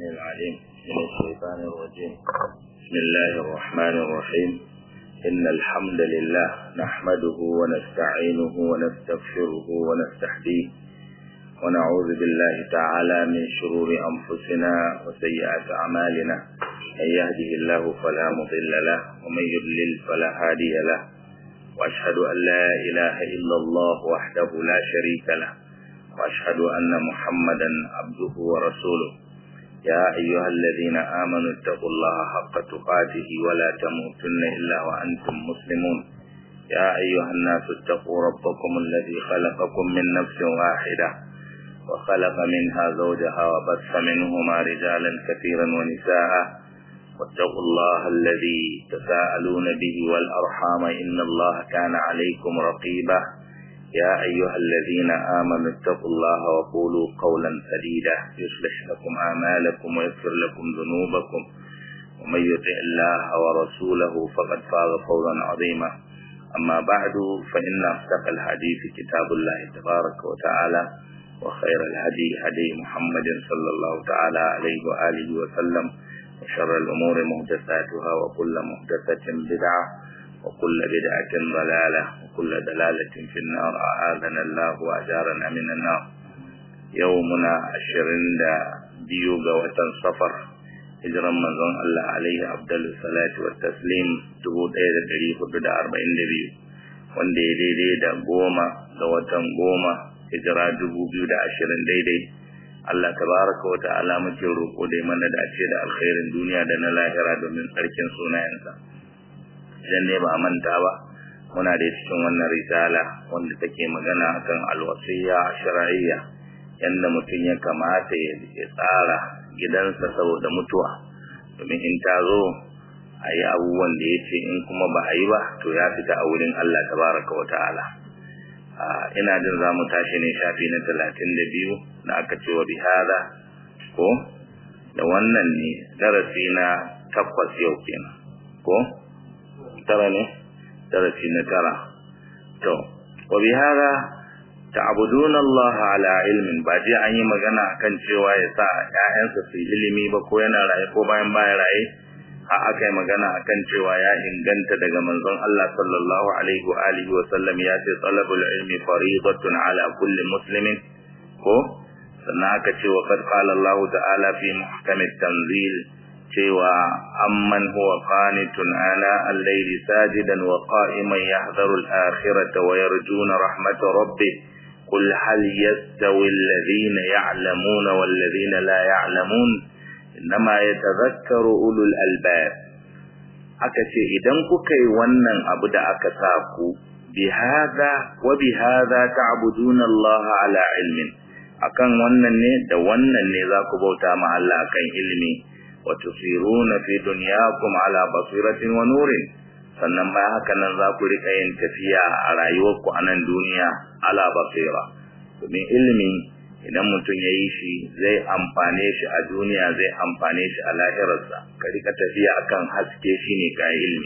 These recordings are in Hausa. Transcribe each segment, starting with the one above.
السميع العليم من الشيطان الرجيم بسم الله الرحمن الرحيم إن الحمد لله نحمده ونستعينه ونستغفره ونستهديه ونعوذ بالله تعالى من شرور أنفسنا وسيئات أعمالنا من يهده الله فلا مضل له ومن يضلل فلا هادي له وأشهد أن لا إله إلا الله وحده لا شريك له وأشهد أن محمدا عبده ورسوله يا أيها الذين آمنوا اتقوا الله حق تقاته ولا تموتن إلا وأنتم مسلمون يا أيها الناس اتقوا ربكم الذي خلقكم من نفس واحدة وخلق منها زوجها وبث منهما رجالا كثيرا ونساء واتقوا الله الذي تساءلون به والأرحام إن الله كان عليكم رقيبا يا أيها الذين آمنوا اتقوا الله وقولوا قولا سديدا يصلح لكم أعمالكم ويغفر لكم ذنوبكم ومن يطع الله ورسوله فقد فاز فوزا عظيما أما بعد فإن أصدق الحديث كتاب الله تبارك وتعالى وخير الهدي هدي محمد صلى الله تعالى عليه وآله وسلم وشر الأمور محدثاتها وكل محدثة بدعة وكل بدعة ضلالة وكل دلالة في النار أعاذنا الله وأجارنا من النار يومنا عشرين دا بيوغا وتن صفر hijiran manzon Allah alaihi abdul salatu wa taslim 1442 wanda ya daidai da goma ga watan goma hijira 2020 daidai Allah tabaraka wa ta'ala muke roƙo da mana dace da alkhairin duniya da na lahira domin tsarkin sunayensa idan ne ba a manta ba muna da cikin wannan risala wanda take magana akan alwasiya shar'iyya yanda mutum ya kamata ya tsara gidansa saboda mutuwa domin in ta zo a yi abubuwan da ya ce in kuma ba a yi ba to ya fita a wurin Allah tabaraka wa ta'ala ina jin za mu tashi ne shafi na talatin da biyu da aka ce wa bihada ko da wannan ne darasi na takwas yau kenan ko tara ne darasi na tara to wa bihada ta'buduna Allah ala ilmin ba je an yi magana akan cewa ya sa ƴaƴansa su yi ilimi ba ko yana raye ko bayan baya raye a aka yi magana akan cewa ya inganta daga manzon Allah sallallahu alaihi wa alihi wa sallam ya ce talabul ilmi faridatun ala kulli muslimin ko sannan aka ce wa qad qala Allah ta'ala fi muhkamit tanzil cewa amman huwa qanitun ana al-layli sajidan wa qa'iman yahdharu al-akhirata wa yarjuna rahmata rabbih قل هل يستوي الذين يعلمون والذين لا يعلمون إنما يتذكر أولو الألباب aka ce idan kuka yi wannan abu da aka sa ku bi hadha wa bi hadha ta'buduna Allah ala ilmin akan wannan ne da wannan ne za ku bauta ma Allah akan ilimi wa tusiruna fi dunyakum ala basiratin wa nurin sannan bayan haka nan za ku rika yin tafiya a rayuwarku a nan duniya ala basira domin ilimi idan mutum ya yi shi zai amfane shi a duniya zai amfane shi a lahirarsa ka rika tafiya akan haske shi ne ka ilimi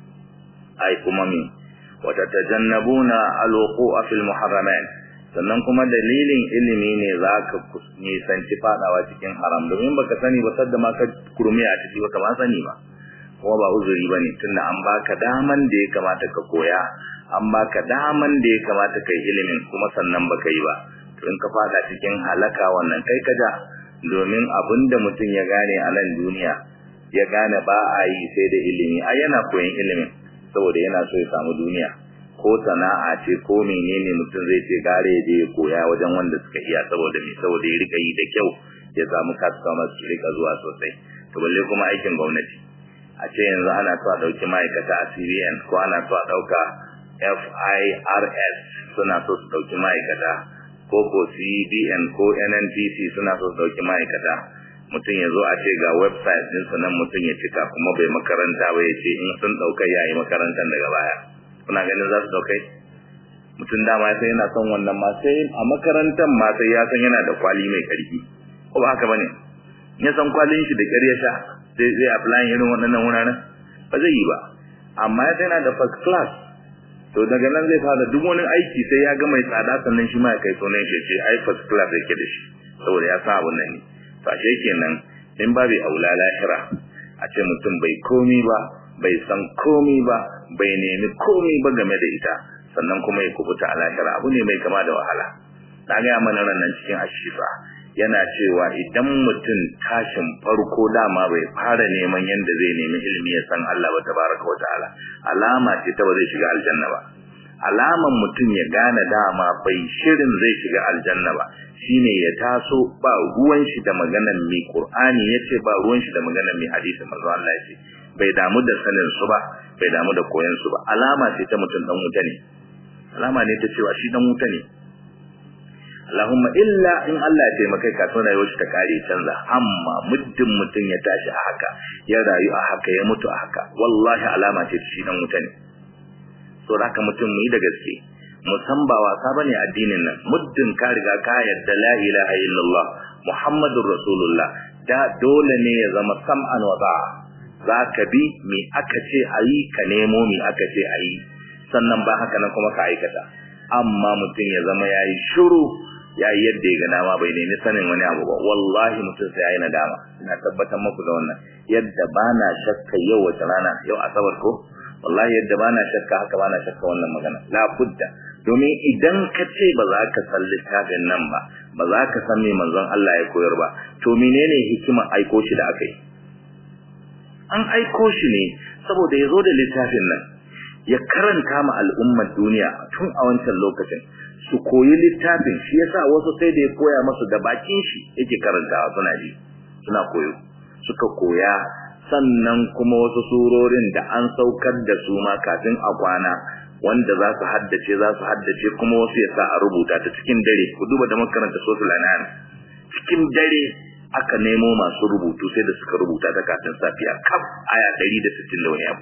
ai kuma mi wata tajannabuna alwuqu'a fil muharramat sannan kuma dalilin ilimi ne za ka nisanci fadawa cikin haram domin baka sani ba sadda ma ka kurmi a ciki baka ma sani ba kuma ba uzuri ba ne tunda an baka daman da ya kamata ka koya an baka daman da ya kamata ka yi ilimin kuma sannan baka yi ba to in ka fada cikin halaka wannan kai kaja domin abin da mutum ya gane a nan duniya ya gane ba a yi sai da ilimi a yana koyon ilimin saboda yana so ya samu duniya ko sana'a ce ko menene mutum zai ce gare ya je ya koya wajen wanda suka iya saboda me saboda ya rika yi da kyau ya samu customers su rika zuwa sosai to balle kuma aikin gwamnati a ce yanzu ana so a ɗauki ma'aikata a CBN ko ana so a ɗauka FIRS suna so su ɗauki ma'aikata ko ko CBN ko NNPC suna so su ɗauki ma'aikata mutum ya zo a ce ga website ɗinsu nan mutum ya cika kuma bai makaranta ba ya ce in sun ɗauka ya yi makarantar daga baya kuna ganin za su ɗaukai mutum dama sai yana son wannan ma sai a makarantar ma sai ya san yana da kwali mai ƙarfi ko ba haka bane ya san kwalin shi da ƙyar ya sha zai zai apply irin waɗannan wuraren ba zai yi ba amma ya yana da first class to daga nan zai fara duk wani aiki sai ya ga mai tsada sannan shi ma ya kai sunan shi ce ai first class yake da shi saboda ya san abun nan ne to ashe kenan in babu aula lahira a ce mutum bai komi ba bai san komi ba bai nemi komi ba game da ita sannan kuma ya kubuta a lahira abu ne mai kama da wahala na gaya mana nan cikin ashifa yana cewa idan mutum tashin farko dama bai fara neman yadda zai nemi ilimi ya san Allah ba tabaraka wa ta'ala alama ce ta ba zai shiga aljanna ba alaman mutum ya gane dama bai shirin zai shiga aljanna ba shine ya taso ba ruwan shi da maganar mai Qur'ani yace ba ruwan shi da maganar mai hadisi manzo Allah yace bai damu da sanin su ba bai damu da koyon su ba alama ce ta mutum dan wuta ne alama ne ta cewa shi dan wuta ne Allahumma illa in Allah ya taimaka ka tona rayuwar shi ta kare canza amma muddin mutum ya tashi a haka ya rayu a haka ya mutu a haka wallahi alama ce shi dan wuta ne so haka mutum mu yi da gaske mu san ba wasa bane addinin nan muddin ka riga ka yarda la ilaha illallah muhammadur rasulullah da dole ne ya zama sam'an wa ta'a zaka bi me aka ce ayi ka nemo me aka ce ayi sannan ba haka nan kuma ka aikata amma mutum ya zama yayi shiru yayi yadda ya ga dama bai nemi sanin wani abu ba wallahi mutum sai yayi nadama ina tabbatar muku da wannan yadda bana shakka yau wata rana yau asabar ko wallahi yadda bana shakka haka bana shakka wannan magana la budda domin idan ka ce ba za ka san littafin nan ba ba za ka san me manzon Allah ya koyar ba to menene hikimar aiko shi da aka yi an aiko shi ne saboda ya zo da littafin nan ya karanta ma al'ummar duniya tun a wancan lokacin su koyi littafin shi yasa wasu sai da ya koya masu da bakin shi yake karantawa suna ji suna koyo suka koya sannan kuma wasu surorin da an saukar da su ma kafin a kwana wanda za su haddace za su haddace kuma wasu ya sa a rubuta ta cikin dare ku duba da makaranta sosul anam cikin dare aka nemo masu rubutu sai da suka rubuta ta kafin safiya kaf aya 160 da wani abu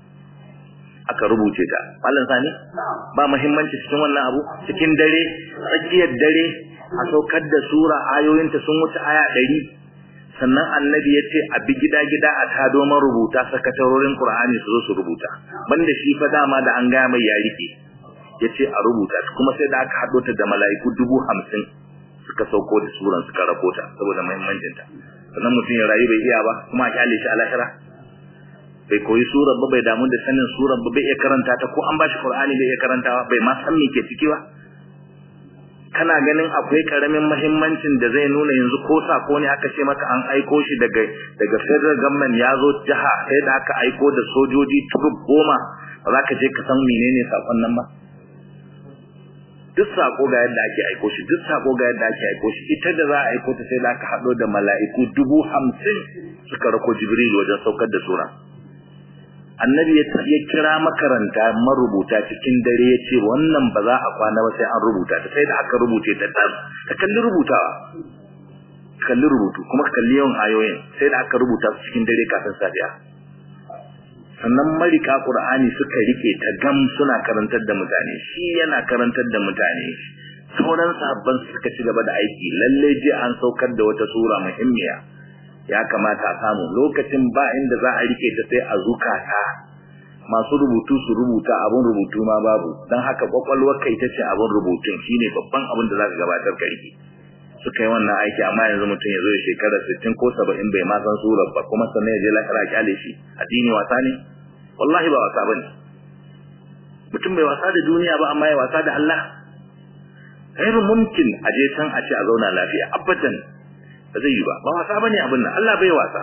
aka rubuce ta mallan sani ba muhimmanci cikin wannan abu cikin dare tsakiyar dare a saukar da sura ayoyinta sun wuce aya 100 sannan annabi ya ce a bi gida-gida a ta domin rubuta sakatarorin Qur'ani su zo su rubuta banda shi fa dama da an gaya mai ya rike ya ce a rubuta kuma sai da aka haɗo ta da mala'iku dubu hamsin suka sauko da suran suka rako ta saboda muhimmancinta sannan mutum ya rayu bai iya ba kuma a kyale shi a lahira bai koyi surar ba bai damu da sanin surar ba bai iya karanta ta ko an ba shi Qur'ani bai iya karantawa bai ma san me ke ciki ba kana ganin akwai karamin muhimmancin da zai nuna yanzu ko sako ne aka ce maka an aiko shi daga daga federal government ya zo jiha sai da aka aiko da sojoji turub goma ba za ka je ka san menene sakon nan ba duk sako ga yadda ake aiko shi duk sako ga yadda ake aiko shi ita da za a aiko ta sai da aka haɗo da mala'iku dubu hamsin suka rako jibril wajen saukar da sura annabi ya kira makaranta marubuta cikin dare ya ce wannan ba za a kwana ba sai an rubuta ta sai da aka rubuce ta dan ka kalli rubutawa kalli rubutu kuma ka kalli yawan ayoyin sai da aka rubuta su cikin dare kafin safiya sannan marika qur'ani suka rike ta gam suna karantar da mutane shi yana karantar da mutane sauran sahabban suka ci gaba da aiki lalle je an saukar da wata sura muhimmiya ya kamata a samu lokacin ba inda za a rike ta sai a zukata masu rubutu su rubuta abun rubutu ma babu don haka kwakwalwar kai ta ce abun rubutun shine babban abin da za ka gabatar ka rike suka yi wannan aiki amma yanzu mutum ya zo ya shekara sittin ko saba'in bai ma san surar ba kuma sannan ya je lahira kyale shi addini wasa ne wallahi ba wasa bane mutum bai wasa da duniya ba amma ya wasa da Allah ghairu mumkin a je can a ce a zauna lafiya abadan ba zai yi ba ba wasa bane abin nan Allah bai wasa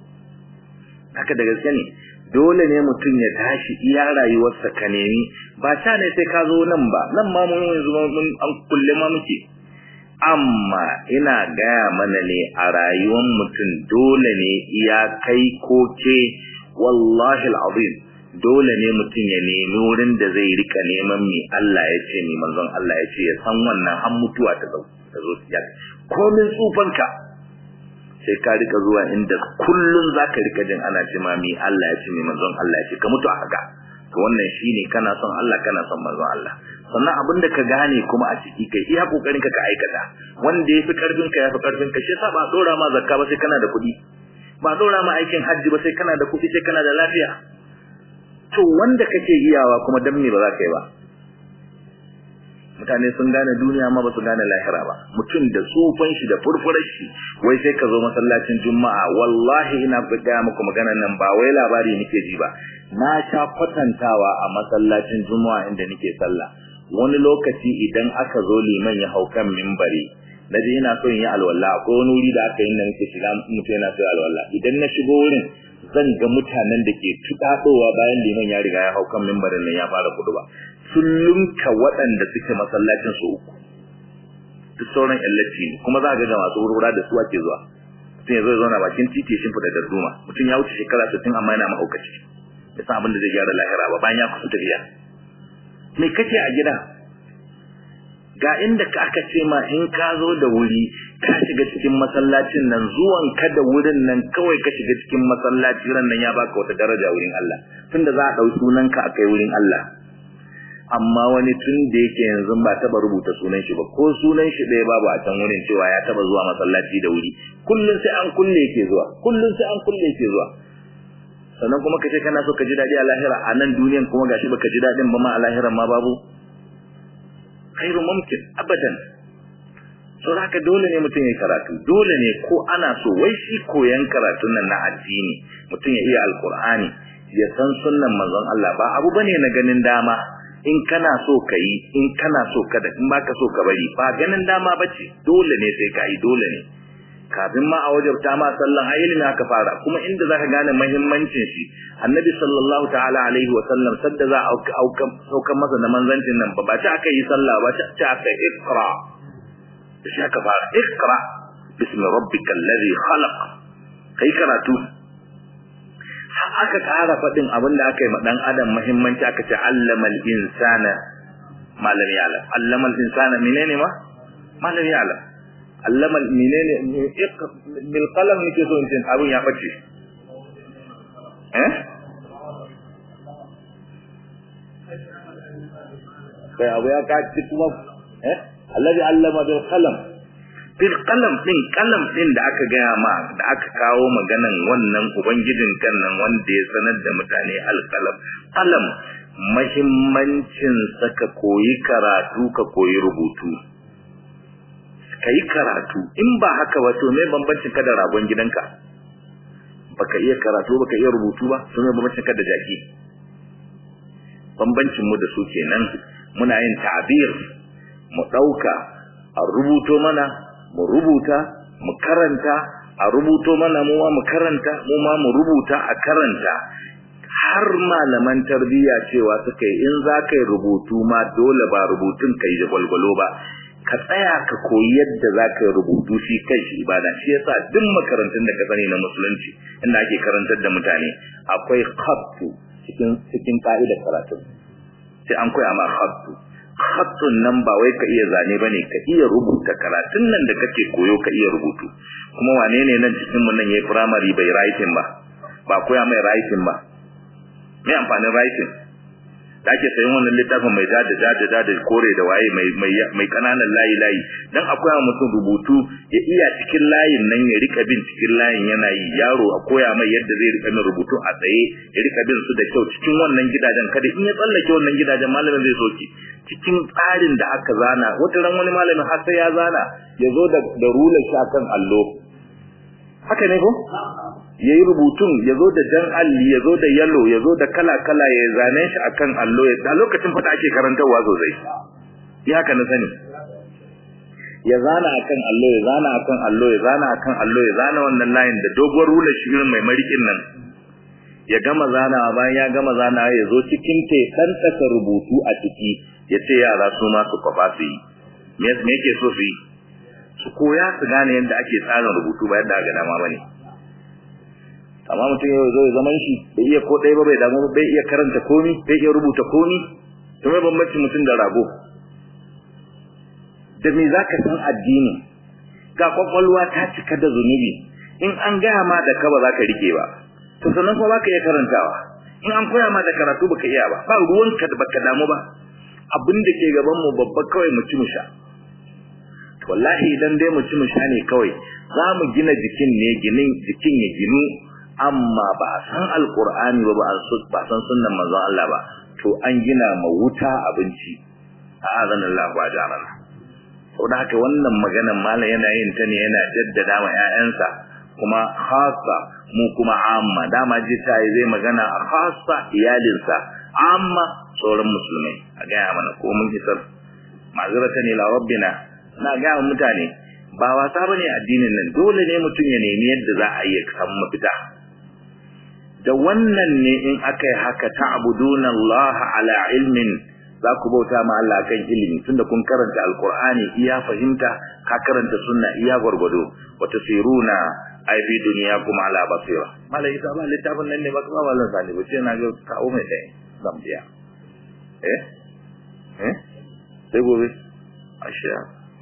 haka da gaske ne dole ne mutum ya tashi iya rayuwarsa ka nemi ba ta ne sai ka zo nan ba nan ma mun yanzu mun an kulle ma muke amma ina gaya mana ne a rayuwar mutum dole ne iya kai ko ke wallahi al'azim dole ne mutum ya nemi wurin da zai rika neman mi Allah ya ce mi manzon Allah ya ce ya san wannan har mutuwa ta zo ta zo ya komin tsufanka sai ka rika zuwa inda kullun zaka rika jin ana ce ma mi Allah ya ce mi manzon Allah ya ce ka mutu a haka to wannan shine kana son Allah kana son manzon Allah sannan abin da ka gane kuma a ciki kai iya kokarin ka ka aikata wanda yafi karfin ka yafi karfin ka shi yasa ba dora ma zakka ba sai kana da kuɗi ba dora ma aikin hajji ba sai kana da kuɗi sai kana da lafiya to wanda kake iyawa kuma dan me ba za ka yi ba mutane sun gane duniya amma ba su gane lahira ba mutum da tsufan shi da furfurar shi wai sai ka zo masallacin juma'a wallahi ina gaya muku maganar nan ba wai labari nake ji ba na sha kwatantawa a masallacin juma'a inda nake sallah wani lokaci idan aka zo liman ya hau kan mimbari na je ina so in yi alwala akwai wani wuri da aka yi da nake shiga mutum yana so alwala idan na shigo wurin zan ga mutanen da ke tuɗaɗowa bayan liman ya riga ya hau kan mimbarin nan ya fara kudu ba sun lunka waɗanda suke masallacin su uku duk sauran yallaci ne kuma za ga ga masu wurwura da su ake zuwa mutum ya zo zauna bakin titi shin fada darduma mutum ya wuce shekara sittin amma yana mahaukaci ya san abin da zai gyara lahira ba bayan ya kusa tafiya me kake a gida ga inda ka aka ce ma in ka zo da wuri ka shiga cikin masallacin nan zuwan ka da wurin nan kawai ka shiga cikin masallaci ran nan ya baka wata daraja wurin Allah tunda za a dau sunan ka akai wurin Allah amma wani tun da yake yanzu ba taba rubuta sunan shi ba ko sunan shi ɗaya babu a can wurin cewa ya taba zuwa masallaci da wuri kullun sai an kulle yake zuwa kullun sai an kulle yake zuwa sannan kuma kace kana so ka ji dadi a lahira a nan duniyan kuma gashi baka ji dadin ba ma a lahiran ma babu khairu mumkin abadan so haka dole ne mutum ya karatu dole ne ko ana so wai shi koyan karatun nan na addini mutum ya iya alqur'ani ya san sunnan manzon Allah ba abu bane na ganin dama in kana so ka yi in kana so kada in baka so ka bari ba ganin dama bace dole ne sai ka yi dole ne kafin ma a wajabta ma sallan a ilimi aka fara kuma inda zaka gane muhimmancin shi annabi sallallahu ta'ala alaihi wa sallam sadda za a aukan masa da manzancin nan ba ta aka yi sallah ba ta aka ikra da shi aka fara ikra bismi rabbikal ladhi khalaq kai karatu aka ƙara faɗin abin da aka yi ma ɗan adam muhimmanci aka ce allamal insana malam ya alam allamal insana menene ma malam ya alam allamal menene bil qalam nake so in ce abin ya bace eh kai abu ya kaci kuma eh allazi allama bil qalam bil qalam din qalam din da aka gaya ma da aka kawo maganan wannan ubangijin kan nan wanda ya sanar da mutane alqalam qalam muhimmancin saka koyi karatu ka koyi rubutu kai karatu in ba haka ba to me bambancin ka da ragon gidanka baka iya karatu baka iya rubutu ba to me bambancin ka da jaki bambancin mu da su kenan muna yin ta'bir mu dauka a rubuto mana mu rubuta mu karanta a rubuto mana mu ma mu karanta mu ma mu rubuta a karanta har malaman tarbiyya cewa suka yi in za ka yi rubutu ma dole ba rubutun ka yi da gwalgwalo ba ka tsaya ka koyi yadda za ka yi rubutu shi kai shi ibada shi yasa duk makarantun da ka sani na musulunci inda ake karantar da mutane akwai khattu cikin cikin ka'idar karatu sai an koya ma khattu khattun nan ba wai ka iya zane bane ka iya rubuta karatun nan da kake koyo ka iya rubutu kuma wane ne nan cikin mun nan yayi primary bai writing ba ba koya mai writing ba me amfanin writing da ake sayin wannan littafin mai dada dada dada kore da waye mai mai mai kananan layi layi dan akwai mutum rubutu ya iya cikin layin nan ya rika bin cikin layin yana yi yaro a koya mai yadda zai rika bin rubutu a tsaye ya rika bin su da kyau cikin wannan gidajen kada in ya tsallake wannan gidajen malamin zai soki cikin tsarin da aka zana wata ran wani malamin har sai ya zana ya zo da da rular shi akan allo haka ne ko ya yi rubutun ya zo da jan alli ya zo da yalo ya zo da kala-kala ya zane shi akan allo ya a lokacin fata ake karantarwa sosai ya haka na sani ya zana akan allo ya zana akan allo ya zana akan allo ya zana wannan layin da doguwar rular shi irin mai marikin nan ya gama zanawa bayan ya gama zanawa ya zo cikin tekan tsaka rubutu a ciki ya ce yara su ma su kwafa su yi me yake so su yi su koya su gane yadda ake tsarin rubutu ba yadda aka dama bane amma mutum yau zo ya zaman shi bai iya ko ɗaya ba bai damu bai iya karanta komi bai iya rubuta komi to mai bambanci mutum da rago da me zaka san addini ga kwakwalwa ta cika da zunubi in an gaya ma da ka ba za ka rike ba to sannan kuma baka iya karantawa in an koya ma da karatu baka iya ba ba ruwanka da baka damu ba abin da ke gaban mu babba kawai mu ci mu sha wallahi idan dai mu ci mu sha ne kawai za mu gina jikin ne ginin jikin ya ginu amma ba a san alqur'ani ba ba a san sunnan manzon Allah ba to an gina ma wuta abinci a'azana Allah wa jarana saboda haka wannan maganar malam yana yin ta ne yana jaddada ma ƴaƴansa kuma khassa mu kuma amma dama ji ta zai magana a khassa iyalinsa amma sauran musulmai a gaya mana ko mun isar ma'azratan ila rabbina na ga mutane ba wasa bane addinin nan dole ne mutum ya nemi yadda za a yi san mafita da wannan ne in aka yi haka ta'buduna Allah ala ilmin za ku bauta ma Allah kan ilimi tunda kun karanta alqur'ani iya fahimta ka karanta sunna iya gwargwado wa tasiruna ai fi duniyakum ala basira malai ta ba littafin nan ne ba kuma wallan sani ba ce na ga kawo mai dai zan biya eh eh sai gobe ashiya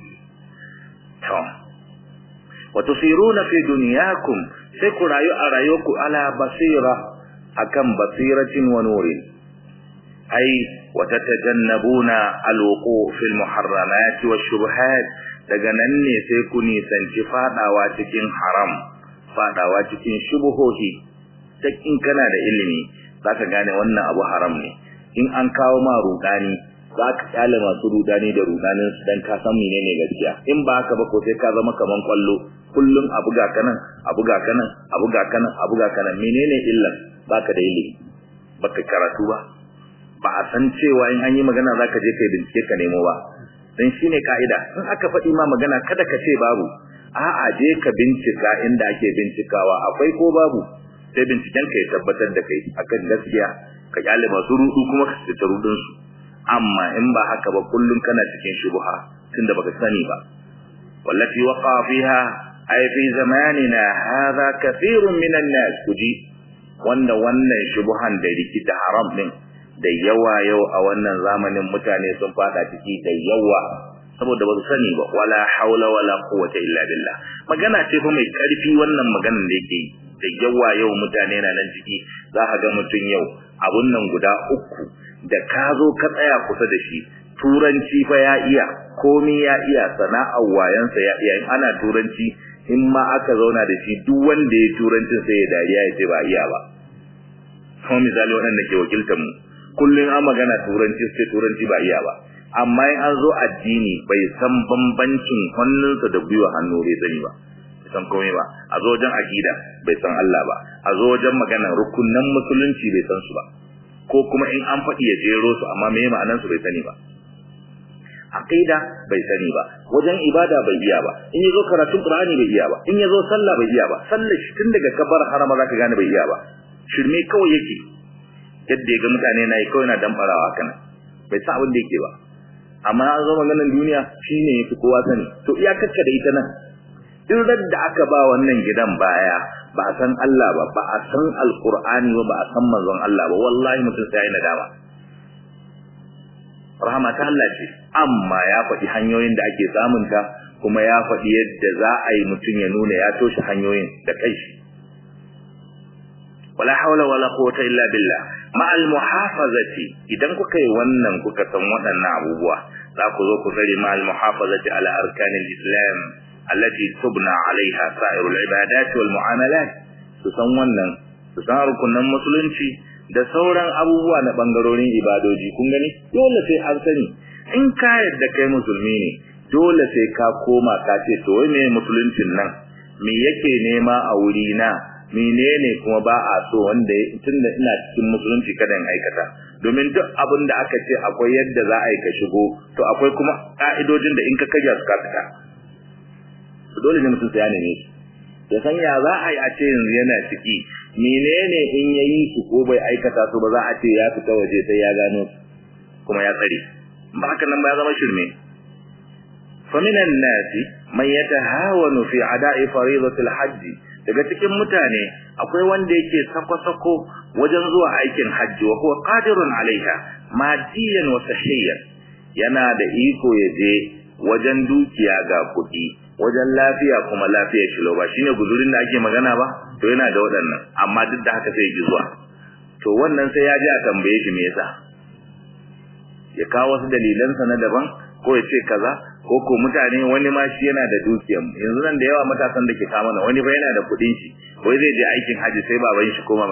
to wa tusiruna fi dunyakum sai ku rayu a rayuwarku ala basira akan basiratin wa nurin ai wa tatajannabuna alwuqu fil muharramat wash-shubuhat daga nan ne sai ku nisanci fadawa cikin haram fadawa cikin shubuhohi ta in kana da ilimi zaka gane wannan abu haram ne in an kawo ma rudani za ka kyale masu rudani da rudanin su dan ka san menene gaskiya in ba haka ba ko sai ka zama kaman kwallo kullum abu ga kanan abu ga kanan abu ga kanan abu ga kanan menene illan baka da ilimi baka karatu ba ba a san cewa in an yi magana zaka je kai bincike ka nemo ba dan shine kaida in aka faɗi ma magana kada ka ce babu a'a je ka bincika inda ake bincikawa akwai ko babu sai binciken ka ya tabbatar da kai akan gaskiya ka kyale masu rudu kuma ka fita rudun su amma in ba haka ba kullun kana cikin shubha tunda baka sani ba wallati waqa fiha ay fi zamanina hadha kathirun minan nas kuji wanda wannan shubhan da rikita haram din da yawa yau a wannan zamanin mutane sun fada ciki da yawa saboda ba su sani ba wala haula wala quwwata illa billah magana ce fa mai karfi wannan maganar da yake da yawa yau mutane na nan ciki za ka ga mutum yau abun nan guda uku da ka zo ka tsaya kusa da shi turanci fa ya iya komi ya iya sana'ar wayansa ya iya in ana turanci in ma aka zauna da shi duk wanda ya turancin sai ya dariya ya ce ba iya ba kuma misali waɗanda ke wakiltar mu kullum an magana turanci sai turanci ba iya ba amma in an zo addini bai san bambancin hannunsa da gwiwa hannu bai sani ba bai san komai ba a zo wajen akida bai san Allah ba a zo wajen magana rukunan musulunci bai san su ba ko kuma in an faɗi ya jero su amma me ma'anan su bai sani ba aqida bai sani ba wajen ibada bai iya ba in yazo karatun qur'ani bai iya ba in yazo sallah bai iya ba sallah shi tun daga kabar harama zaka gane bai iya ba shirme kawai yake yadda ya ga mutane na yi kawai na damfarawa kana bai sa abin da yake ba amma an zo maganar duniya shine yafi kowa sani to iyakarka da ita nan duk da aka ba wannan gidan baya ba a san Allah ba ba a san alqur'ani ba ba a san manzon Allah ba wallahi mutum sai ya nadama rahama ta Allah ce amma ya faɗi hanyoyin da ake samun ta kuma ya faɗi yadda za a yi mutum ya nuna ya toshe hanyoyin da kai shi wala haula wala quwwata illa billah ma al muhafazati idan kuka yi wannan kuka san waɗannan abubuwa za ku zo ku tsare ma al muhafazati ala arkanil islam allati tubna alaiha sa'irul ibadat wal mu'amalat su san wannan su san rukunan musulunci da sauran abubuwa na bangarorin ibadoji kun gani dole sai an sani in ka yadda kai musulmi ne dole sai ka koma ka ce to wai me musuluncin nan me yake nema a wuri na menene kuma ba a so wanda tunda ina cikin musulunci kada in aikata domin duk abin da aka ce akwai yadda za a yi ka shigo to akwai kuma ka'idojin da in ka karya su ka fita dole ne mutum sai ya neme su ya san ya za a yi a ce yanzu yana ciki menene in ya yi su ko bai aikata su ba za a ce ya fita waje sai ya gano su kuma ya tsare ba haka nan ba ya zama shirme faminan nasi man yatahawanu fi ada'i faridatil hajj daga cikin mutane akwai wanda yake sako-sako wajen zuwa aikin hajji wa huwa qadirun alaiha madiyan wa sahiyan yana da iko ya je wajen dukiya ga kuɗi wajen lafiya kuma lafiya shi ba shine guzurin da ake magana ba to yana da waɗannan amma duk da haka sai ya ji zuwa to wannan sai ya ji a tambaye shi me yasa ya kawo wasu dalilansa na daban ko ya ce kaza ko ko mutane wani ma shi yana da dukiyan yanzu nan da yawa matasan da ke kama na wani ba yana da kuɗin shi wai zai je aikin haji sai baban shi koma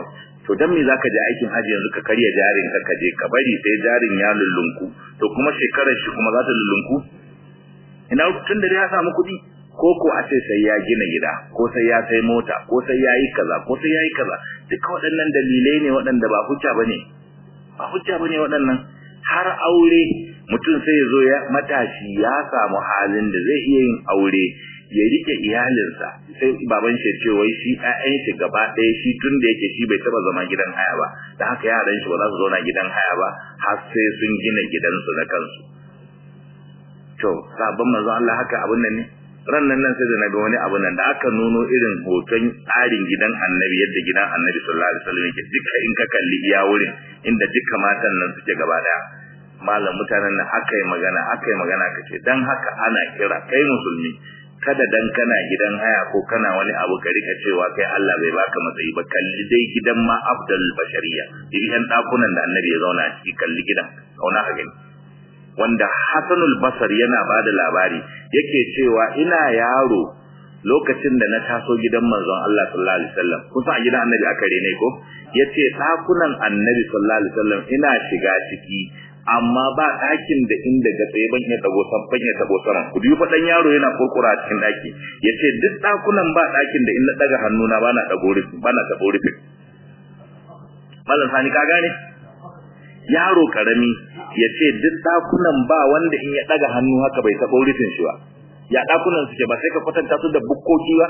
to dan me zaka je aikin haji yanzu ka karya jarin ka kaje ka bari sai jarin ya lullunku to kuma shekarar shi kuma za ta lullunku ina tun da ya samu kuɗi ko ko a ce sai ya gina gida ko sai ya sai mota ko sai ya yi kaza ko sai ya yi kaza duka waɗannan dalilai ne waɗanda ba hujja bane ba hujja bane waɗannan har aure mutum sai ya zo ya matashi ya samu halin da zai iya yin aure ya rike iyalinsa sai baban shi ce wai shi ƴaƴan shi gaba ɗaya shi tun da yake shi bai taba zama gidan haya ba da haka yaran shi ba za su zauna gidan haya ba har sai sun gina gidansu na kansu to sabon manzo Allah haka abun nan ne ran nan nan sai da naga wani abu nan da aka nuno irin hoton tsarin gidan annabi yadda gidan annabi sallallahu alaihi wasallam yake duka in ka kalli iya wurin inda duka matan nan suke gaba daya malam mutanen nan aka yi magana aka yi magana kace dan haka ana kira kai musulmi kada dan kana gidan haya ko kana wani abu ka rika cewa kai Allah bai baka matsayi ba kalli dai gidan ma afdal bashariya irin yan dakunan da annabi ya zauna a ciki kalli gidan kauna ka gani wanda Hassanul Basar yana bada labari yake cewa ina yaro lokacin da na taso gidan manzon Allah sallallahu alaihi wasallam kusa a gidan annabi aka rene ko yace dakunan annabi sallallahu alaihi wasallam ina shiga ciki amma ba ɗakin da inda ga tsaye ban ya tabo san ban ya tabo sama ku dubi fadan yaro yana kurkura a cikin ɗaki yace duk ɗakunan ba ɗakin da in na daga hannuna bana dago rufi bana tabo rufi mallan sani ka gane yaro karami yace duk ɗakunan ba wanda in ya daga hannu haka bai tabo rufin shi ba ya ɗakunan suke ba sai ka kwatanta su da bukkoki ba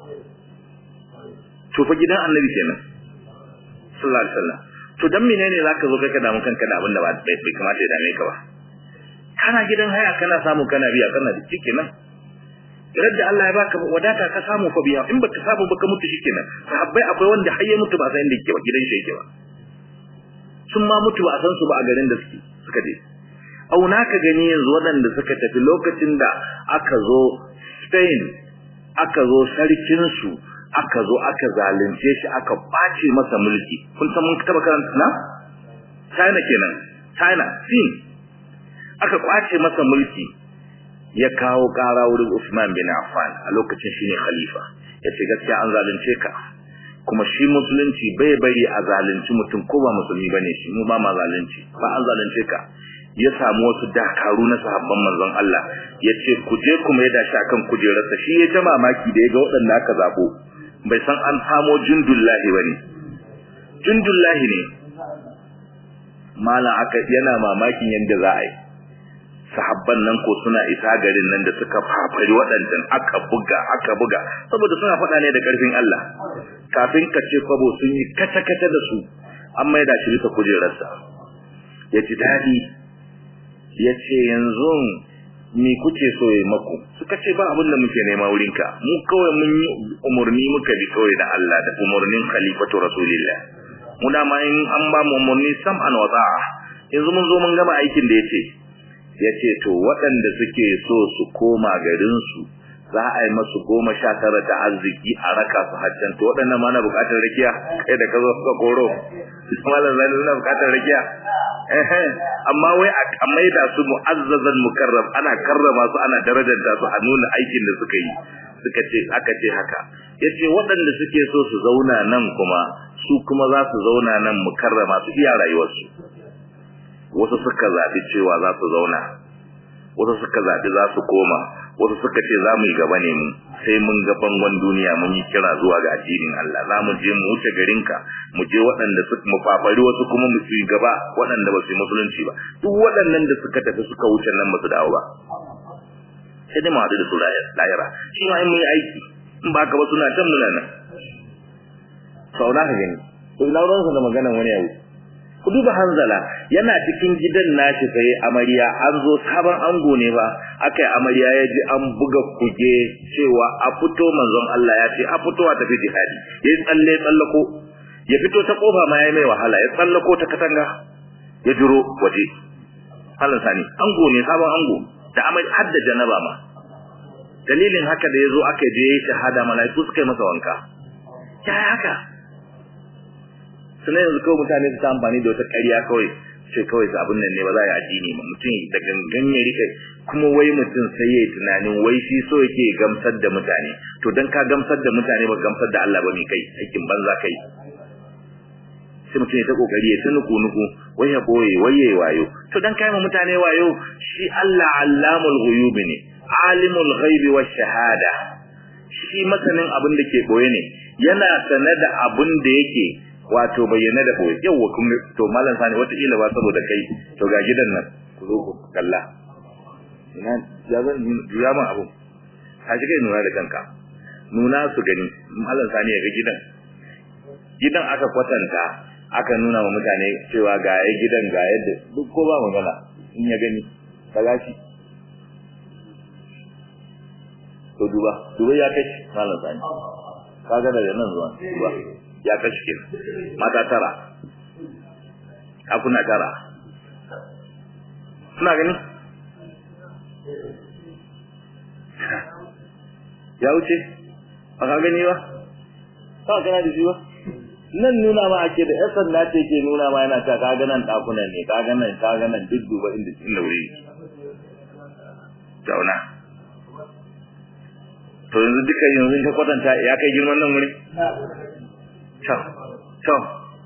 to fa gidan annabi kenan sallallahu alaihi wasallam to dan menene zaka zo kai ka damu kanka da abin da ba bai kamata ya dame ka ba kana gidan haya kana samu kana biya kana da shikenan idan da Allah ya baka wadata ka samu fa biya in baka samu baka mutu shikenan sahabbai akwai wanda har ya mutu ba san inda yake ba gidan shi yake ba sun ma mutu ba a san su ba a garin da suke suka je auna ka gani yanzu waɗanda suka tafi lokacin da aka zo Spain aka zo sarkin su aka zo aka zalunce shi aka bace masa mulki kun san mun taba karanta na China kenan China Sin aka kwace masa mulki ya kawo kara wurin Usman bin Affan a lokacin shine khalifa yace gaskiya an zalunce ka kuma shi musulunci bai bari a zalunci mutum ko ba musulmi bane shi mu ba ma zalunci ba an zalunce ka ya samu wasu dakaru na sahabban manzon Allah yace ku je kuma ya dashi akan kujerarsa shi ya ta mamaki da ya ga waɗanda aka zabo bai san an samo jundullahi bane jundullahi ne mala aka yana mamakin yanda za a yi sahabban nan ko suna isa garin nan da suka fafari waɗancan aka buga aka buga saboda suna faɗa ne da ƙarfin Allah kafin ka ce kwabo sun yi kace-kace da su an maida shi bisa kujerarsa ya ji daɗi ya ce yanzu me kuke so ya maku suka ce ba abin da muke nema wurinka mu kawai mun yi umarni muka bi kawai da Allah da umarnin khalifatu rasulillah mu dama in an ba mu umarni sam'an wa ta'a yanzu mun zo mun gama aikin da yace yace to waɗanda suke so su koma garin su za a yi masu goma sha tara ta arziki a raka su hajjan to waɗannan ma na buƙatar rakiya kai da ka zo ka koro malam zani na buƙatar rakiya amma wai a maida su mu'azzazan mukarram ana karrama su ana darajanta su a nuna aikin da suka yi suka ce aka ce haka yace waɗanda suke so su zauna nan kuma su kuma za su zauna nan mukarrama su iya rayuwarsu wasu suka zaɓi cewa za su zauna wasu suka zaɓi za su koma wasu suka ce za mu yi gaba ne mu sai mun ga bangon duniya mun yi kira zuwa ga addinin Allah za mu je mu wuce garinka mu je waɗanda suka mu fafari wasu kuma mu yi gaba waɗanda ba su yi musulunci ba duk waɗannan da suka tafi suka wuce nan ba su dawo ba sai dai mu haɗu da su lahira shi ma in mun yi aiki in ba ka ba suna can muna nan sau na ka gani to ina ruwansa da maganan wani abu ku duba hanzala yana cikin gidan nashi sai amarya an zo sabon ango ne ba akai amarya ya ji an buga kuge cewa a fito manzon Allah ya ce a fito a tafi jihadi yayi tsalle tsallako ya fito ta kofa ma yayi mai wahala ya tsallako ta katanga ya jiro waje halan sani ango ne sabon ango da amai hadda janaba ma dalilin haka da yazo aka je shahada malaiku suka yi masa wanka ya haka suna yanzu kawai mutane su ta amfani da wata ƙarya kawai ce kawai su abin nan ne ba za a yi addini ba mutum da gangan ya rike kuma wai mutum sai ya yi tunanin wai shi so yake gamsar da mutane to dan ka gamsar da mutane ba gamsar da Allah ba mai kai aikin banza kai sai mutum ya ta kokari ya ta nuku nuku wai ya boye wai ya wayo to dan kai mutane wayo shi Allah allamul ghuyub ne alimul ghaibi wash shahada shi masanin abin da ke boye ne yana sane da abin da yake wato bayyana da boye yawa kuma to mallan sani wata kila ba saboda kai to ga gidan nan ku zo ku kalla ina ya zan juya min abu ka shiga nuna da kanka nuna su gani mallan sani ya ga gidan gidan aka kwatanta aka nuna wa mutane cewa ga ya gidan ga yadda duk ko ba magana in ya gani kaga shi to duba duba ya kashi malam sani kaga daga nan zuwa duba ya kashi kin mata tara akuna tara suna gani ya wuce ba ka gani ba ba kana da shi ba nan nuna ma ake da yasan na ce ke nuna ma yana ta kaga nan dakunan ne kaga nan kaga nan duk duba inda inda wuri zauna to yanzu duka yanzu ka kwatanta ya kai girman nan wuri to to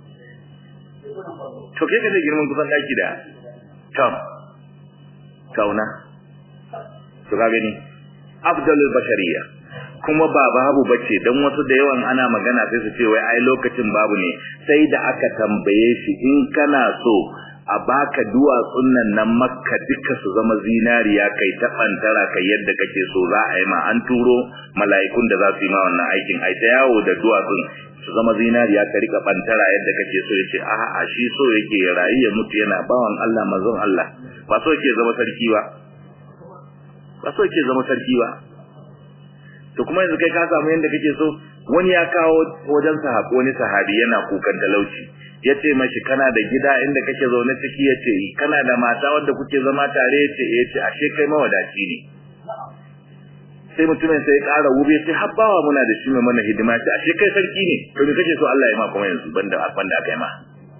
to kai ka da girman kusan daki da to zauna to ka gani afdalul bashariyya kuma ba babu bace dan wasu da yawan ana magana sai su ce wai ai lokacin babu ne sai da aka tambaye shi in kana so a baka duwatsun nan nan makka duka su zama zinariya kai ta bantara kai yadda kake so za a yi ma an turo mala'ikun da za su yi ma wannan aikin ai ta yawo da duwatsun su zama zinariya ka rika bantara yadda kake so yace a a shi so yake ya rayu ya mutu yana bawan Allah manzon Allah ba so yake zama sarki ba ba so yake zama sarki ba to kuma yanzu kai ka samu yanda kake so wani ya kawo wajen sahabi wani sahabi yana kukan talauci yace mashi kana da gida inda kake zaune ciki yace kana da mata wanda kuke zama tare yace yace ashe kai mawadaci ne sai mutumin sai ƙara wube sai habbawa muna da shi mai mana hidima sai ashe kai sarki ne to me kake so Allah ya ma kuma yanzu banda banda aka yi ma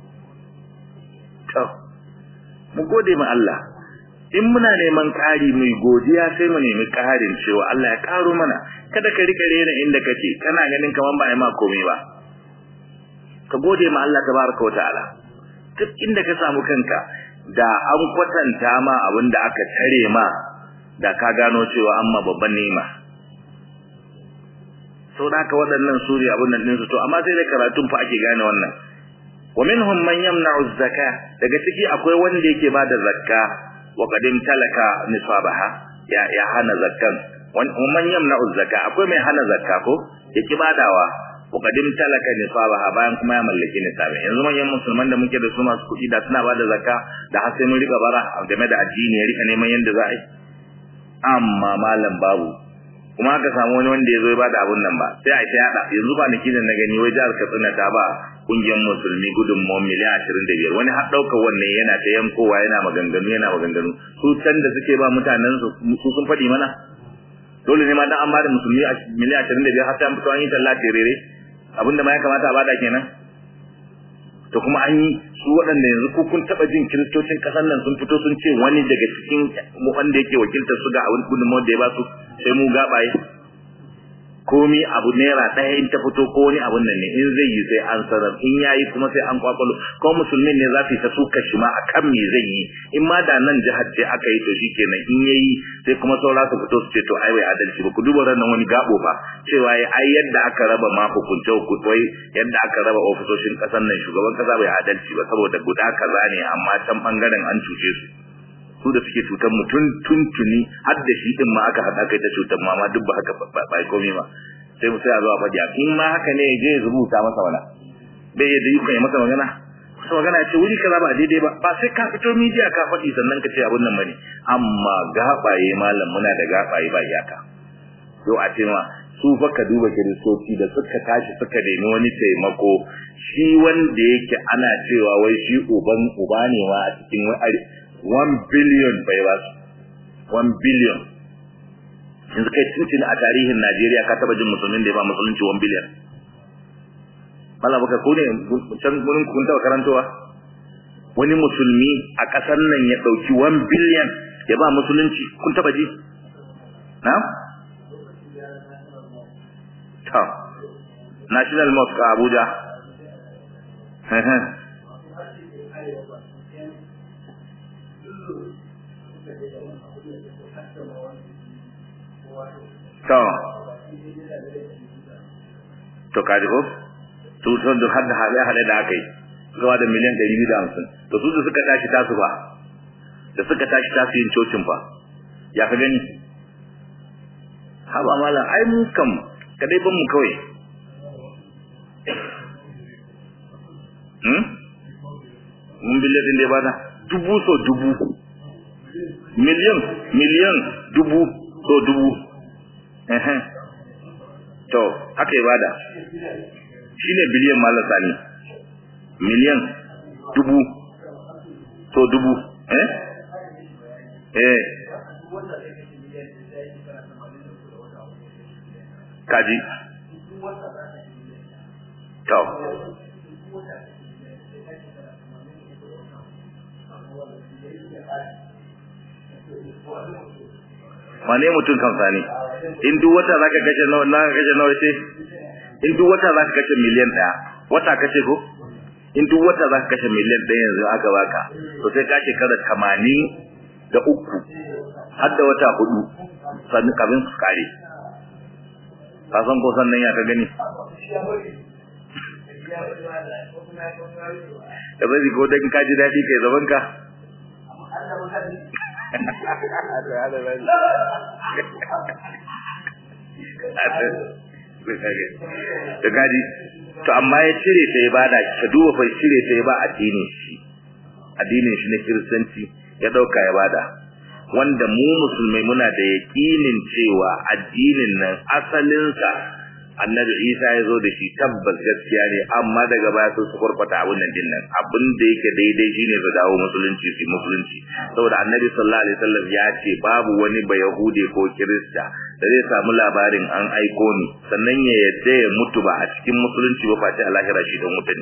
to mu gode ma Allah in muna neman ƙari mai godiya sai mu nemi ƙarin cewa Allah ya ƙaro mana kada ka rika rena inda kake kana ganin kaman ba ai ma komai ba ka gode ma Allah tabaraka wa ta'ala duk inda ka samu kanka da an kwatanta ma abin da aka tare ma da ka gano cewa amma babban nema sau da haka waɗannan su ne abin nan ɗinsu to amma sai da karatun fa ake gane wannan wa minhum man yamna'u zakka daga ciki akwai wanda yake bada zakka wa qadim talaka nisabaha ya ya hana zakkan wa man yamna'u zakka akwai mai hana zakka ko yake badawa wa qadim talaka nisabaha bayan kuma ya mallaki nisabi yanzu manyan musulman da muke da su masu kuɗi da suna bada zakka da har sai mun rika bara game da addini ya rika neman yanda za a yi amma malam babu kuma aka samu wani wanda ya zo ya bada abun nan ba sai a ta yada yanzu ba niki da na gani wai jihar Katsina ta ba kungiyar musulmi gudunmawar miliyan ashirin da biyar wani har ɗaukar wannan yana ta yankowa yana maganganu yana maganganu su can da suke ba mutanen su sun faɗi mana dole ne ma dan an bada musulmi miliyan ashirin da biyar har sai an fito an yi talla terere abinda ma ya kamata a bada kenan to kuma an yi su waɗanda yanzu ko kun taɓa jin kiristocin ƙasar nan sun fito sun ce wani daga cikin wanda yake wakiltar su ga abin gudunmawar da ya ba su sai mu gaɓaye komi abu naira ɗaya in ta fito ko wani abun nan ne in zai yi sai an sanar in yayi kuma sai an kwakwalo ko musulmin ne za su yi ta suka shi ma akan me zai yi in ma da nan jihar ce aka yi to shikenan in yayi sai kuma saura su fito su ce to ai bai adalci ba ku duba ran wani gabo ba cewa ai yadda aka raba ma hukunce hukunce yadda aka raba ofisoshin kasar nan shugaban kasa bai adalci ba saboda guda kaza ne amma can bangaren an cuce su su da suke cutar mutum tuntuni har da shi din ma aka haɗa kai ta cutar ma duk ba haka ba komai ba sai mu sai a zo a faɗi in ma haka ne je ya rubuta masa wala bai yadda yi kai masa magana masa magana ce wuri kaza ba daidai ba ba sai ka fito media ka faɗi sannan ka ce abun nan bane amma gabaye malam muna da gabaye ba iyaka yau a ce ma su fa ka duba kiristoci da suka tashi suka nemi wani taimako shi wanda yake ana cewa wai shi uban uba ne ma a cikin wani 1 billion bai ba su 1 billion yanzu kai tuntuni a tarihin Najeriya ka taba jin musulmin da ya ba musulunci 1 billion Allah baka ko ne can gurin kun taba karantowa wani musulmi a kasar nan ya dauki 1 billion ya ba musulunci kun taba ji na'am ta National Mosque a Abuja to to kaji ko su sun da hada hada hada da aka yi zuwa da miliyan 250 to su da suka tashi tasu ba da suka tashi tasu yin cocin fa ya ka gani haba malam ai mu kam kadai ban mu kawai hmm mun biliyan din da ya bada dubu so dubu miliyan miliyan dubu so dubu eh to haka ya bada shine biliyan malam sani miliyan dubu so dubu eh eh kaji to wane mutum kan sani in duk wata zaka kashe nawa na kashe nawa ce in duk wata zaka kashe miliyan daya wata kace ko in duk wata zaka kashe miliyan daya yanzu aka baka to sai ka shekara 80 da uku har da wata hudu sannan kabin su kare ka san ko sannan ya ka gani da bai ko dan ka ji dadi kai zaman ka da gadi to amma ya cire ta ya bada ka duba fa cire ta ya ba addinin shi addinin shi na kiristanci ya dauka ya bada wanda mu musulmai muna da yakinin cewa addinin nan asalinsa annabi isa ya zo da shi tabbas gaskiya ne amma daga baya sun su kurfata abin nan dinnan abin da yake daidai shine su dawo musulunci su musulunci saboda annabi sallallahu alaihi wasallam ya ce babu wani ba yahude ko kirista da zai samu labarin an aiko ni sannan ya yadda ya mutu ba a cikin musulunci ba face a lahira shi don mutane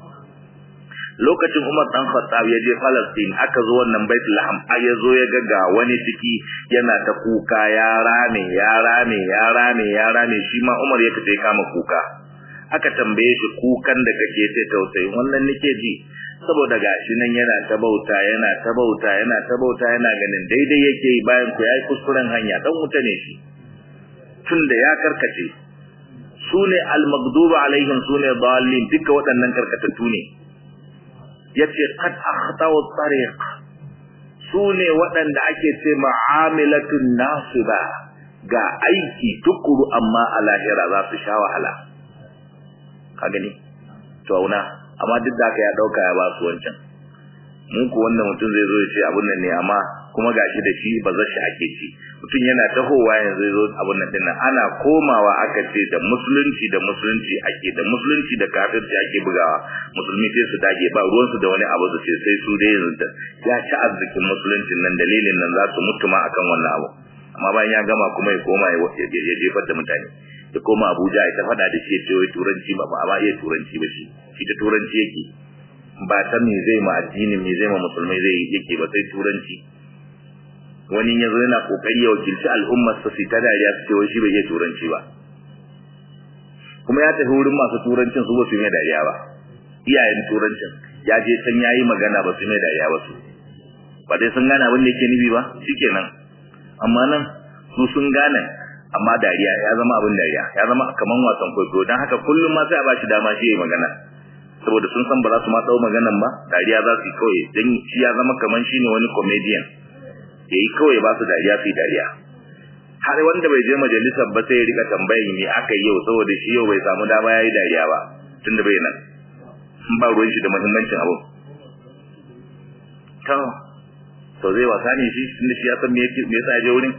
lokacin Umar dan Khattab ya je Palestine aka zo wannan Baitul Laham ai ya zo ya ga ga wani ciki yana ta kuka ya rame ya rame ya rame ya rame shi ma Umar ya kace kama kuka aka tambaye shi kukan da kake sai tausayi wannan nake ji saboda gashi nan yana ta bauta yana ta bauta yana ta bauta yana ganin daidai yake bayan ku yayi kuskuren hanya dan wuta ne shi tunda ya karkace sune al-maghdubi alaihim sune dallin duka waɗannan karkatattu ne yace qad akhtau tariq sune waɗanda ake ce ma'amilatun nasiba ga aiki tukuru amma a lahira za su sha wahala ka gani to auna amma duk da haka ya dauka ya ba su wancan mun ku wannan mutum zai zo ya ce abun nan ne amma kuma gashi da shi ba shi ake ci mutum yana tahowa yanzu zai zo abun nan dinnan ana komawa aka ce da musulunci da musulunci ake da musulunci da kafirci ake bugawa musulmi sai su dage ba ruwansu da wani abu su ce sai su dai yanzu ya ci arzikin musuluncin nan dalilin nan za su mutu ma akan wannan abu amma bayan ya gama kuma ya koma ya jefar da mutane ya koma Abuja ya ta faɗa da shi ya ce wai turanci ba ba iya turanci ba shi shi ta turanci yake ba ta me zai ma addini me zai ma musulmai zai yake ba sai turanci wani ya zo yana kokari ya wakilci al'ummar sa su ta dariya su ce wai shi bai iya turanci ba kuma ya tafi wurin masu turancin su ba su mai dariya ba iyayen turancin ya je can yayi magana ba su mai dariya ba su ba dai sun gane abin da yake nufi ba shikenan amma nan su sun gane amma dariya ya zama abin dariya ya zama kaman wasan kwaikwayo don haka kullum ma sai a bashi dama shi ya magana saboda sun san ba za su ma ɗau maganan ba dariya za su yi kawai don shi ya zama kaman shi ne wani comedian ya yi kawai ba su dariya su yi dariya har wanda bai je majalisar ba sai ya rika tambayin me aka yi yau saboda shi yau bai samu dama ya yi dariya ba tun da bai nan ba ruwan shi da muhimmancin abu to to zai wasa ne shi tunda shi ya san me yasa ya je wurin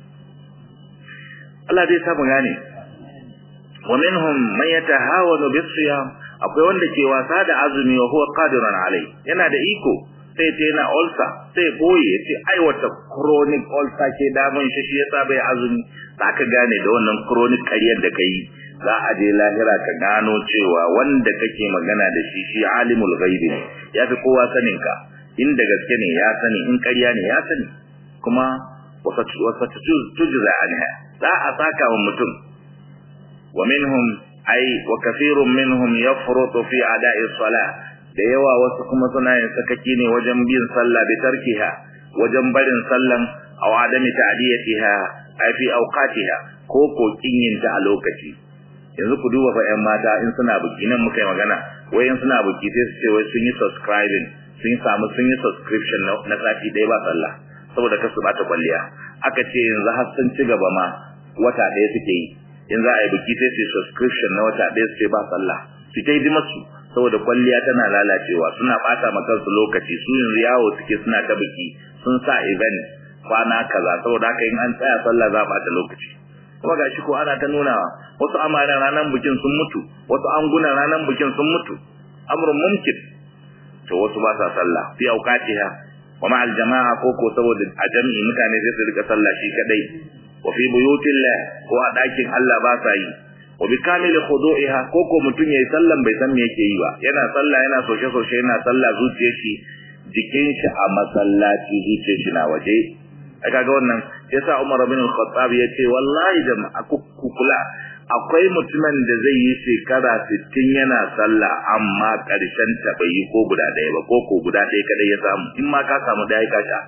Allah zai samu gane wa minhum man yatahawanu bis-siyam akwai wanda ke wasa da azumi wa huwa qadirun alai yana da iko sai ce yana ulcer sai boye yace ai wata chronic ulcer ke damun shi shi yasa bai azumi zaka gane da wannan chronic kariyar da kai za a je lahira ka gano cewa wanda kake magana da shi shi alimul ghaibi ne yafi kowa sanin ka inda gaske ne ya sani in ƙarya ne ya sani kuma wasa tujza anha za a saka wa mutum wa minhum ay wa kathirun minhum yafrutu fi ada'i salah da yawa wasu kuma suna yin sakaki ne wajen bin sallah bi tarkiha wajen barin sallan aw adami ta'diyatiha ay fi awqatiha ko ko kinyinta a lokaci yanzu ku duba fa ƴan mata in suna buki nan muka yi magana wai in suna buki sai su ce wai sun yi subscribing sun samu sun yi subscription na sati ɗaya ba sallah saboda kasu bata kwalliya aka ce yanzu har sun ci gaba ma wata ɗaya suke yi in za a yi buki sai su subscription na wata ɗaya su ce ba sallah su ta yi masu saboda kwalliya tana lalacewa suna bata ma kansu lokaci su yanzu yawo suke suna ta buki sun sa event kwana kaza saboda haka in an tsaya sallah za a bata lokaci kuma gashi ko ana ta nunawa wasu amaran ranar bikin sun mutu wasu angunan ranar bikin sun mutu amrun mumkin to wasu ba sa sallah fi auqatiha wa ma'al jama'a ko ko saboda a jami'i mutane sai su rika sallah shi kadai wa fi buyutillah ko a dakin Allah ba sa yi wa bi kamili khudu'iha ko ko mutun yayi sallan bai san me yake yi ba yana sallah yana soshe soshe yana sallah zuciyar shi jikin shi a masallaci zuciyar shi na waje ai kaga wannan yasa Umar bin Al-Khattab yace wallahi jama'a ku kula akwai mutumin da zai yi shekara 60 yana sallah amma karshen ta bai yi ko guda ɗaya ba ko ko guda ɗaya kadai ya samu in ma ka samu da ka sha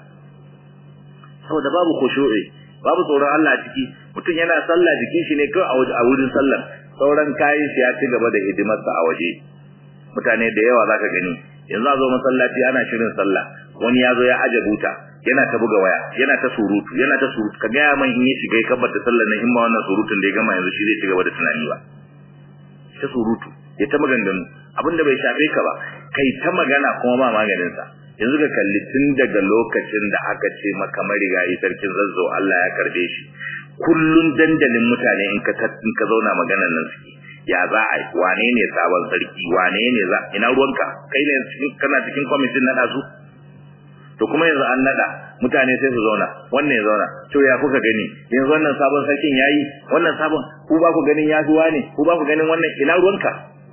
saboda babu khushu'i babu tsoron Allah a ciki mutum yana sallah jikin shi ne kawai a wurin sallar sauran kayan shi ya ci gaba da hidimarsa a waje mutane da yawa zaka gani yanzu a zo masallaci ana shirin sallah wani ya zo ya aje buta yana ta buga waya yana ta surutu yana ta surutu ka gaya man in ya shiga ya kabbata sallar nan in ma wannan surutun da ya gama yanzu shi zai ci gaba da tunani ba ta surutu ya ta maganganu abinda bai shafe ka ba kai ta magana kuma ba maganin sa yanzu ka kalli tun daga lokacin da aka ce maka marigayi sarkin zazzo Allah ya karbe shi kullun dandalin mutane in ka in ka zauna maganar nan suke ya za a wane ne sabon sarki wane ne za ina ruwanka kai ne kana cikin kwamitin na su to kuma yanzu an nada mutane sai su zauna wannan ya zauna to ya kuka gani yanzu wannan sabon sarkin yayi wannan sabon ku ba ku ganin ya zuwa ne ku ba ku ganin wannan ina ruwanka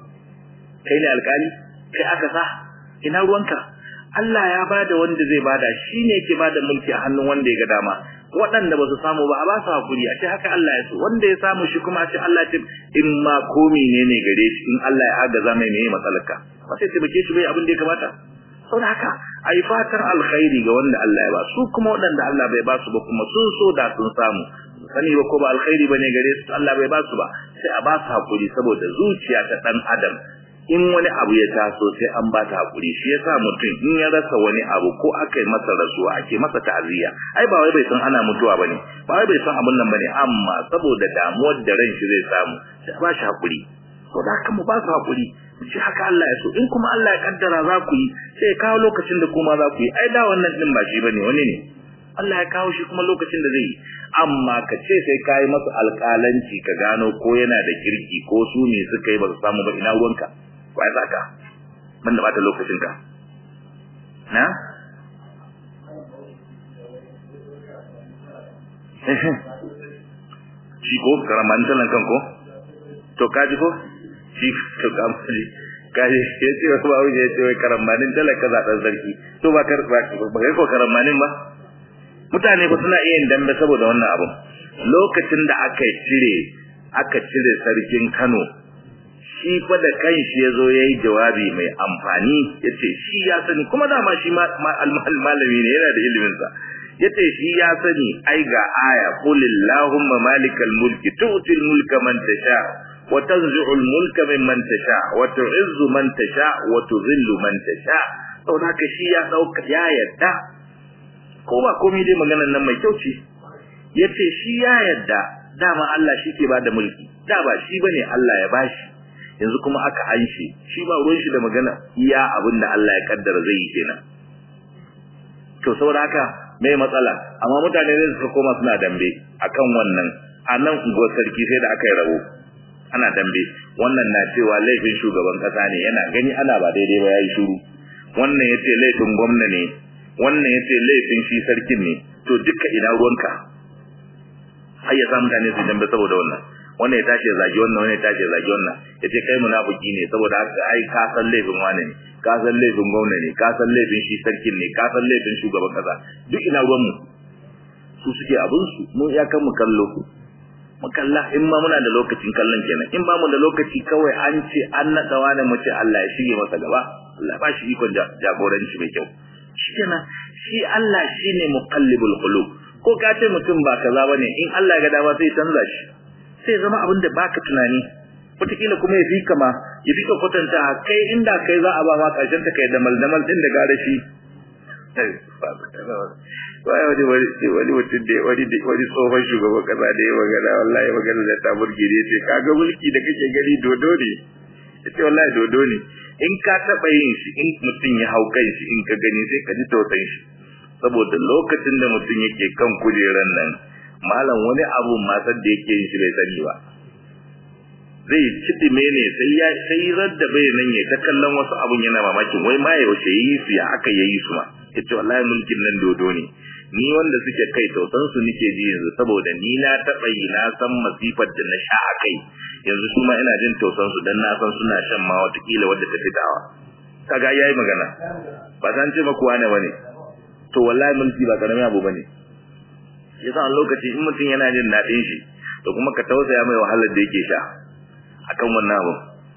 kai ne alkali kai aka sa ina ruwanka Allah ya bada wanda zai bada shine yake bada mulki a hannun wanda ya ga dama waɗanda ba su samu ba a ba su hakuri a ce haka Allah ya so wanda ya samu shi kuma a ce Allah ce in ma komi ne ne gare shi in Allah ya agaza mai ne matsalarka ba sai taimake shi bai abin da ya kamata saboda haka a yi fatan alkhairi ga wanda Allah ya ba su kuma waɗanda Allah bai ba su ba kuma sun so da sun samu sani ba ko ba alkhairi bane gare su Allah bai ba su ba sai a ba su hakuri saboda zuciya ta dan adam in wani abu ya taso sai an ba ta hakuri shi yasa mutum in ya rasa wani abu ko aka yi masa rasuwa ake masa ta'aziyya ai ba wai bai san ana mutuwa bane ba wai bai san abun nan bane amma saboda damuwar da ran shi zai samu sai ba shi hakuri to da haka mu ba su hakuri mu ce haka Allah ya so in kuma Allah ya kaddara za ku yi sai ya kawo lokacin da kuma za ku yi ai da wannan din ba shi bane wani ne Allah ya kawo shi kuma lokacin da zai yi amma ka ce sai ka yi masa alƙalanci ka gano ko yana da kirki ko su ne suka yi ba su samu ba ina ruwanka ba ya saka banda bata lokacin ka na shi ko karamanin talan kan ko to kaji ko shi to kamari kaji ya ce wa ba wuce ya ce wai karamanin talan ka zaɗan sarki to ba kar ba kai ko karamanin ba mutane ba suna iya yin dambe saboda wannan abun lokacin da aka cire aka cire sarkin Kano shi fa da kanshi ya zo ya yi jawabi mai amfani ya ce shi ya sani kuma dama shi malami ne yana da iliminsa ya ce shi ya sani ai ga aya kulillahumma malikal mulki tu'til mulka man tasha wa tanzi'ul mulka mimman tasha wa tu'izzu man tasha wa tudhillu man tasha saboda haka shi ya dauka ya yadda ko ba komai dai maganar nan mai kyau ce yace shi ya yadda dama Allah shi ke bada mulki da ba shi bane Allah ya bashi yanzu kuma aka anshe shi ba ruwan shi da magana iya abin da Allah ya kaddara zai yi kenan to saboda haka mai matsala amma mutane ne suka koma suna dambe akan wannan a nan unguwar sarki sai da aka yi rabo ana dambe wannan na cewa laifin shugaban kasa ne yana gani ana ba daidai ba yayi shiru wannan yace laifin gwamna ne wannan yace laifin shi sarkin ne to duka ina ruwanka har ya sa mutane su dambe saboda wannan wannan ya tashi ya zagi wannan wannan ya tashi ya zagi wannan ya ce kai munafiki ne saboda haka ai ka san laifin wani ne ka san laifin gwamna ne ka san laifin shi sarkin ne ka san laifin shugaban kasa duk ina ruwan mu su suke abin su mun ya kan mu kallo mu kalla in ma muna da lokacin kallon kenan in ba mu da lokaci kawai an ce an naɗa wani mu ce Allah ya shige masa gaba Allah ba shi ikon jagoranci mai kyau shikenan shi Allah shine muqallibul qulub ko ka ce mutum ba kaza bane in Allah ya ga dama sai canza shi sai zama abin da baka tunani wataƙila kuma ya fi kama ya fi ka kwatanta kai inda kai za a ba ma ƙarshen ta kai damal damal din da gare shi wai wani wani wani mutum da wani wani tsohon shugaban kasa da ya magana wallahi magana da ta burge ne ce kaga mulki da kake gani dodo ne yace wallahi dodo ne in ka taɓa yin shi in mutum ya hau kan shi in ka gani sai ka ji tausayin shi saboda lokacin da mutum yake kan kujeran nan malam wani abu matar da yake yin shi bai sani ba zai cidime ne sai ya sai radda bai nan ya ta kallon wasu abun yana mamakin wai ma yaushe yi su ya aka yayi su ma yace wallahi mulkin nan dodo ne ni wanda suke kai tausan su nake ji yanzu saboda ni na taɓa yi na san masifar da na sha a kai yanzu su ma ina jin tausan su dan na san suna shan ma watakila wadda ta fitawa kaga yayi magana ba san ce maku wane bane to wallahi mulki ba karamin abu bane yasa a lokaci in mutum yana jin daɗin shi to kuma ka tausaya mai wahalar da yake sha akan wannan abu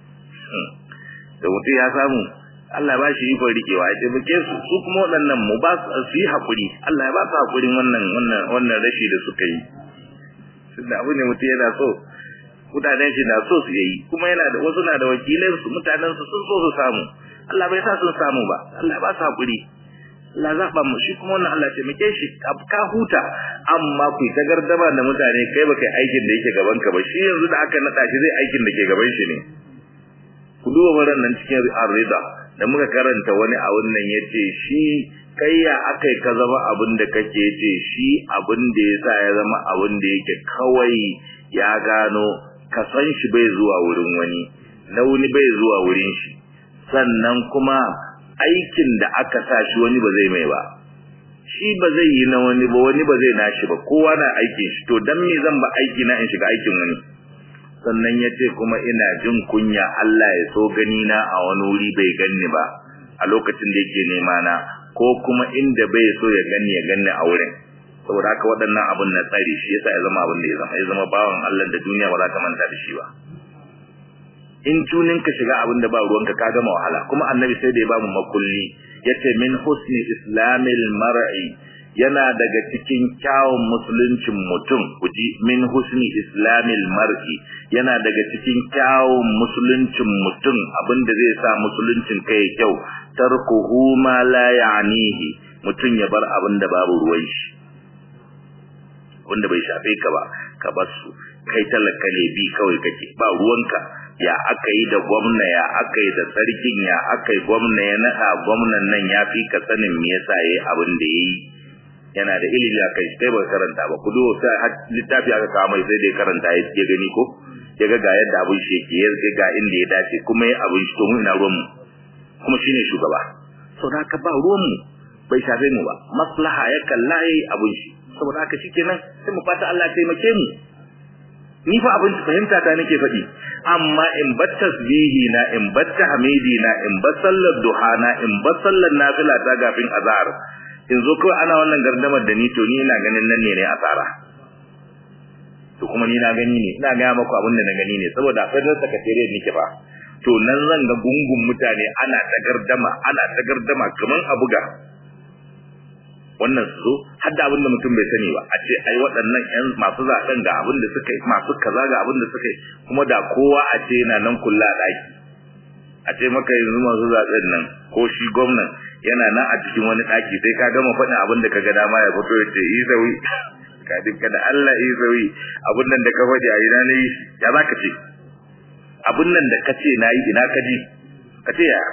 da mutum ya samu Allah ba shi ikon rikewa ya taimake su su kuma waɗannan mu ba su yi haƙuri Allah ya ba su haƙurin wannan wannan wannan rashi da suka yi tunda abu ne mutum yana so mutanen shi na so su yi kuma yana da wasu na da wakilai su mutanen su sun so su samu Allah bai sa sun samu ba Allah ba su haƙuri Allah zaɓa mu shi kuma wannan Allah taimake shi ka huta amma ku ta gardama da mutane kai ba kai aikin da yake gaban ka ba shi yanzu da aka naɗa shi zai aikin da ke gaban shi ne ku duba wannan nan cikin ar-rida da muka karanta wani a wannan yace shi kai ya akai ka zama abin da kake yace shi abin da yasa ya zama abin da yake kawai ya gano ka san shi bai zuwa wurin wani na wani bai zuwa wurin shi sannan kuma aikin da aka sa shi wani ba zai mai ba shi ba zai yi na wani ba wani ba zai nashi ba kowa na aikin shi to dan me zan ba aiki na in shiga aikin wani sannan ya ce kuma ina jin kunya Allah ya so gani na a wani wuri bai ganni ba a lokacin da yake nema na ko kuma inda bai so ya ganni ya ganni a wurin saboda haka waɗannan abun na tsari shi yasa ya zama abin da ya zama ya zama bawan Allah da duniya ba za ta manta da shi ba in tunin ka shiga abin da ba ruwanka ka gama wahala kuma annabi sai da ya ba mu makulli yace min husni islamil mar'i yana daga cikin kyawun musuluncin mutum kuji min husni islamil mar'i yana daga cikin kyawun musuluncin mutum abinda zai sa musuluncin kai kyau tarkuhu ma la ya'nihi mutum ya bar abinda babu ruwan shi wanda bai shafe ka ba ka bar su kai talaka ne bi kawai kake ba ruwanka ya aka yi da gwamna ya aka yi da sarkin ya aka yi gwamna ya naɗa gwamnan nan ya fi ka sanin me yasa yayi abin da yayi yana da ilimi a kai sai ba karanta ba ku duba sai littafi aka kawo mai sai dai karanta ya ya gani ko ya ga ga yadda abin shi yake ya ga ga inda ya dace kuma ya abin shi to mu ina ruwan mu kuma shine shugaba saboda haka ba ruwan mu bai shafe mu ba maslaha ya kalla yayi abin shi saboda haka shikenan sai mu fata Allah taimake mu ni fa abin fahimta ta nake faɗi amma in bar tasbihi na in bar tahmidi na in bar sallar duha na in bar sallar nafila ta gafin azhar in zo kawai ana wannan gardamar da ni to ni ina ganin nan ne ne asara to kuma ni na gani ne ina ga maku abin da na gani ne saboda federal secretariat nake ba to nan zan ga gungun mutane ana ta gardama ana ta gardama kaman a buga wannan su har da abin da mutum bai sani ba a ce ai waɗannan ƴan masu zaɓen ga abin da suka yi masu kaza ga abin da suka yi kuma da kowa a ce yana nan kulla ɗaki a ce maka yanzu masu zaɓen nan ko shi gwamnan yana nan a cikin wani ɗaki sai ka gama faɗin abin da ka ga dama ya fito ya ce yi sauyi ka dinka da Allah yi sauyi abin nan da ka faɗi a ina na yi ya za ka ce abin nan da ka ce na yi ina ka ji ka ce ya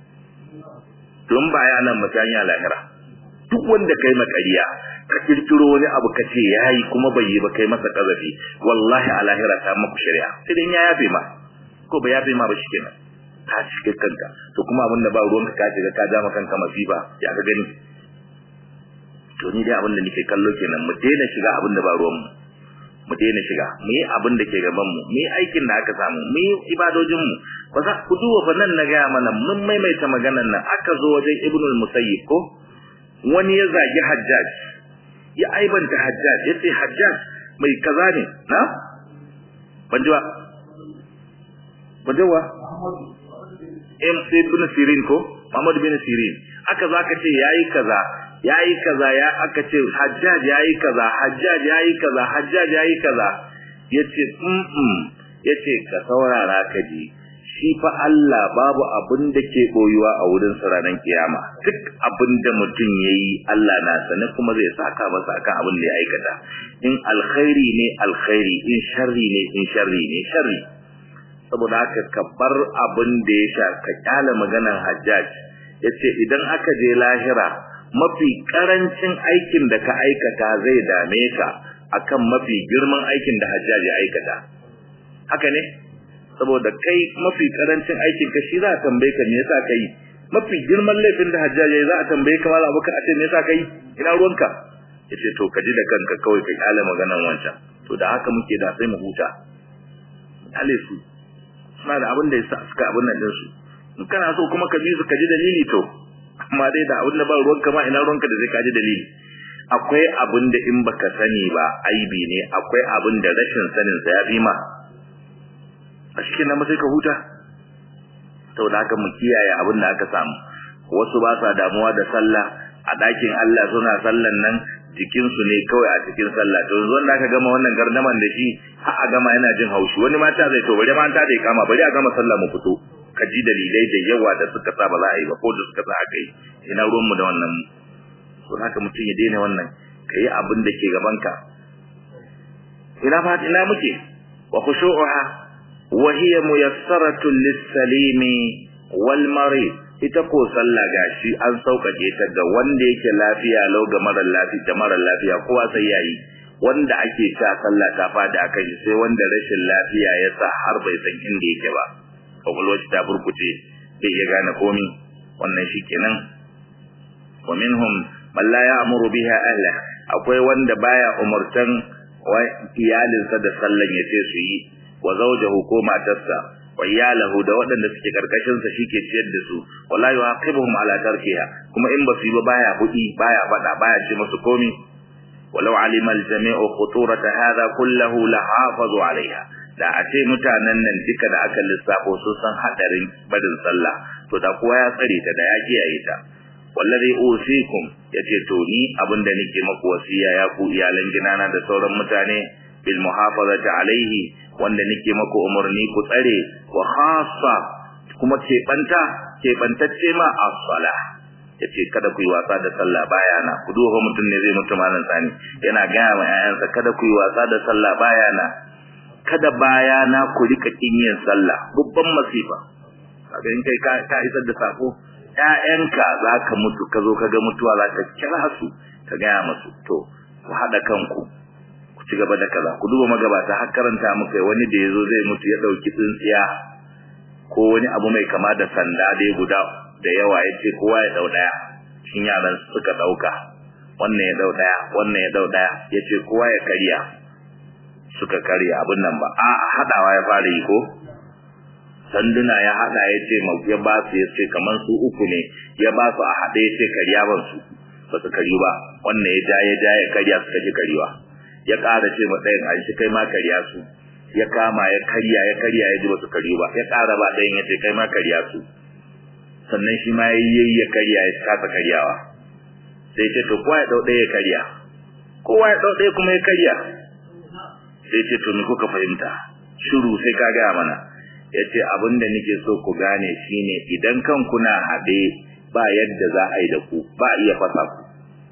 don ba ya nan mutane a lahira duk wanda kai makariya ka kirkiro wani abu ka ce yayi kuma bai yi ba kai masa kazafi wallahi a lahira ta maku shari'a sai dan ya yafe ma ko ba yafe ma ba shikenan ka shiga kanka to kuma abinda ba ruwanka ka shiga ka jama kanka masifa ya ga gani to ni dai abinda nake kallo kenan mu daina shiga abinda ba ruwan mu mu daina shiga mu yi abin da ke gaban mu mu yi aikin da aka samu mu yi ibadojin mu ba za ku duba fa nan na gaya mana mun maimaita maganar nan aka zo wajen ibnul musayyib ko wani ya zagi hajjaj ya aibanta hajjaj ya ce hajjaj mai kaza ne na ban ji ba ban ji wa ibn Sirin ko Muhammad bin Sirin aka zo aka ce yayi kaza yayi kaza ya aka ce Hajjaj yayi kaza Hajjaj yayi kaza Hajjaj yayi kaza yace mm yace ka saurara ka ji shi fa Allah babu abin da ke boyuwa a wurin sa ranar kiyama duk abin da mutum yayi Allah na sane kuma zai saka masa akan abin da ya aikata in alkhairi ne alkhairi in sharri ne in sharri ne sharri saboda haka ka bar abin da ya sha ka kyale maganar Hajjaj yace idan aka je lahira mafi karancin aikin da ka aikata zai dame ka akan mafi girman aikin da Hajjaj ya aikata haka ne saboda kai mafi karancin aikin ka shi za a tambaye ka me yasa kai mafi girman laifin da Hajjaj ya za a tambaye ka mala abuka a ce me yasa kai ina ruwanka yace to ka ji da kanka kawai ka kyale maganar wancan to da haka muke da sai mu huta ale su suna da abin da ya suka abin nan dinsu in kana so kuma ka bi su ka ji dalili to amma dai da abin da ba ruwanka ma ina ruwanka da zai ka ji dalili akwai abin da in baka sani ba aibi ne akwai abin da rashin sanin sa ya fi ma a cikin nan sai ka huta saboda haka mu kiyaye abin da aka samu wasu ba sa damuwa da sallah a ɗakin Allah suna sallan nan jikinsu ne kawai a cikin sallah to yanzu wanda aka gama wannan gardaman da shi har a gama yana jin haushi wani mata zai to bari mata da kama bari a gama sallah mu fito ka ji dalilai da yawa da suka sa ba za a yi ba ko da suka sa aka yi ina ruwan mu da wannan to haka mutum ya daina wannan ka yi abin da ke gabanka ina fa ina muke wa khushu'uha wa hiya muyassaratun lis-salimi wal marid ita ko sallah gashi an sauƙaƙe ta ga wanda yake lafiya lau ga mara lafiya da mara lafiya kowa sai yayi wanda ake ta sallah ta fada akan shi sai wanda rashin lafiya ya sa har bai san inda yake ba kwakwalwar shi ta burkuce bai iya gane komi wannan shi kenan wa minhum man la ya'muru biha ahla akwai wanda baya umurtan iyalinsa da sallan yace su yi wa zawjahu ko matarsa wa iyalahu da waɗanda suke karkashin sa shike ciyar da su wala yuaqibuhum ala tarkiha kuma in ba su yi ba baya hudi baya fada baya ce musu komi walau alima aljami'u khuturata hadha kullahu la hafazu alaiha da a ce mutanen nan duka da aka lissafo su san hadarin barin sallah to da kowa ya tsare ta da ya kiyaye ta wallazi usikum yace to ni abinda nake maku wasiya ya ku iyalan ginana da sauran mutane bil muhafazati alaihi wanda nake maku umarni ku tsare wa khassa kuma ke banta ke bantacce ma as-salah yace kada ku yi wasa da sallah bayana ku duba mutum ne zai mutu malan sani yana gaya ma ƴaƴansa kada ku yi wasa da sallah bayana kada bayana ku rika kin yin sallah babban masifa kaga in kai ka isar da sako ƴaƴanka zaka mutu ka zo kaga mutuwa zaka kira su ka gaya musu to ku hada kanku ku ci gaba da kaza ku duba magabata har karanta muka wani da yazo zai mutu ya dauki tsintsiya ko wani abu mai kama da sanda dai guda da yawa yace kowa ya dau daya shin yaran suka dauka wannan ya dau daya wannan ya dau daya yace kowa ya kariya suka karya abin nan ba a hadawa ya fara yi ko sanduna ya hada yace ya ba su yace kaman su uku ne ya ba su a hade yace kariya ban su ba su kariyu ba wannan ya ja ya ja ya karya suka ji kariwa ya ƙara ce ma ɗayan a shi kai ma karya su ya kama ya karya ya karya ya ji ba su karyu ba ya ƙara ba ɗayan ya ce kai ma karya su sannan shi ma ya yi ya karya ya kasa karyawa sai ce to kowa ya ɗau ɗaya ya karya kowa ya ɗau ɗaya kuma ya karya sai ce to me kuka fahimta shiru sai ka gaya mana ya ce abin da nake so ku gane shine idan kan kuna haɗe ba yadda za a yi da ku ba a iya fasa ku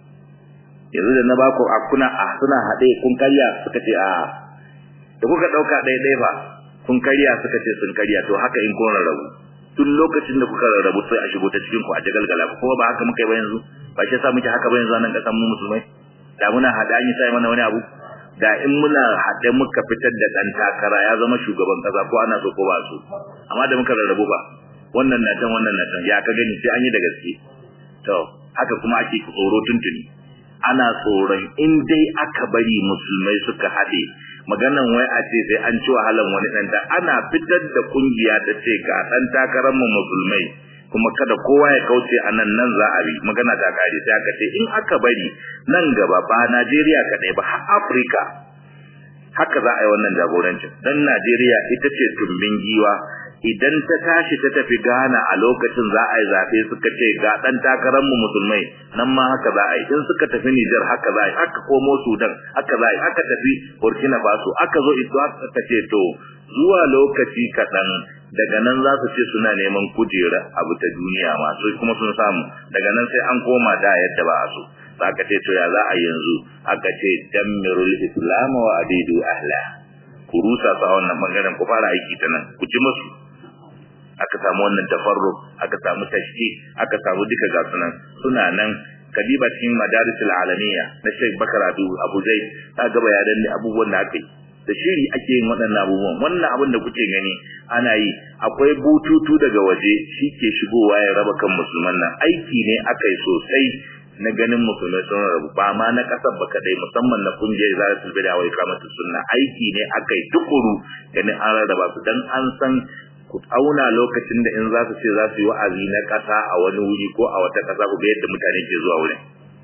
yanzu da na ba ku akuna a suna haɗe kun karya suka ce a da kuka ɗauka ɗaya ɗaya ba kun karya suka ce sun karya to haka in kun rarrabu tun lokacin da kuka rarrabu sai a shigo ta cikin ku a jagalgala ko ba haka muka yi ba yanzu ba shi yasa muke haka ba yanzu nan kasan mu musulmai da muna haɗe an yi sai mana wani abu da in muna haɗe muka fitar da ɗan takara ya zama shugaban ƙasa ko ana so ko ba so amma da muka rarrabu ba wannan na can wannan na can ya ka gani sai an yi da gaske to haka kuma ake tsoro tuntuni ana tsoron in dai aka bari musulmai suka haɗe maganan wai a ce sai an ci wahalan wani ɗan ta ana fitar da kungiya ta ce ga ɗan takarar mu musulmai kuma kada kowa ya kauce a nan nan za a bi magana ta kare sai aka ce in aka bari nan gaba ba Najeriya kaɗai ba har Afirka haka za a yi wannan jagorancin dan Najeriya ita ce tumbin giwa idan ta tashi ta tafi Ghana a lokacin za a yi zaɓe suka ce ga ɗan takarar mu musulmai nan ma haka za a yi in suka tafi Nijar haka za a yi aka komo Sudan haka za a yi aka tafi Burkina Faso aka zo ito aka ce to zuwa lokaci kaɗan daga nan za su ce suna neman kujera abu ta duniya masu kuma sun samu daga nan sai an koma da yadda ba a so za ka ce to ya za a yanzu aka ce dammirul islam wa abidu ahla ku rusa sa wannan bangaren ku fara aiki ta nan ku ji musu aka samu wannan tafarruq aka samu tashki aka samu duka ga sunan suna nan kadiba cikin madarisul alamiya na Sheikh Bakar Abu Abu Zaid ta ga bayanan ne abubuwan da aka yi da shiri ake yin waɗannan abubuwan wannan abin da kuke gani ana yi akwai bututu daga waje shi ke shigowa ya raba kan musulman nan aiki ne aka yi sosai na ganin musulmai sun rabu ba ma na kasar ba kadai musamman na kungiyar zaratul bid'a wa ikamatu sunna aiki ne aka yi tukuru ganin an rarraba su dan an san ku auna lokacin da in za su ce za su yi wa'azi na kasa a wani wuri ko a wata kasa ku ga yadda mutane ke zuwa wurin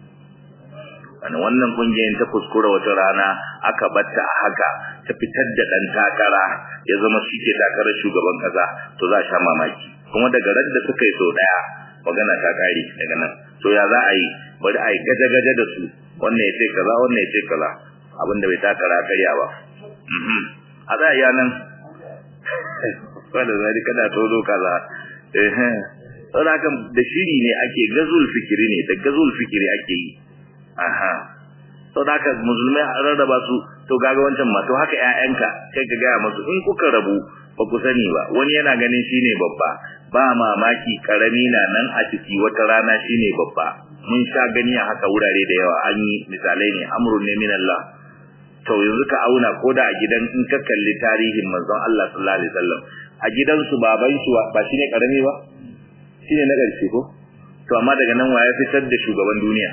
wani wannan kungiyar ta kuskura wata rana aka batta a haka ta fitar da dan takara ya zama shi ke takarar shugaban kasa to za a sha mamaki kuma daga ran da suka yi sau daya magana ta kare daga nan to ya za a yi bari a yi gaje-gaje da su wannan ya ce kaza wannan ya ce kaza abinda bai takara karya ba a za a yi nan wanda zai kada tozo kaza eh saboda haka da shiri ne ake gazul fikiri ne da gazul fikiri ake yi aha saboda haka musulmai a rarraba su to gaga wancan ma to haka ƴaƴanka kai ka gaya musu in kuka rabu ba ku sani ba wani yana ganin shine babba ba mamaki karami na nan a ciki wata rana shine babba mun sha gani a haka wurare da yawa an yi misalai ne amrun ne min Allah to yanzu ka auna ko da a gidan in ka kalli tarihin manzon Allah sallallahu alaihi wasallam a gidansu baban shi ba shine karami ba shine na ƙarshe ko to amma daga nan waye fitar da shugaban duniya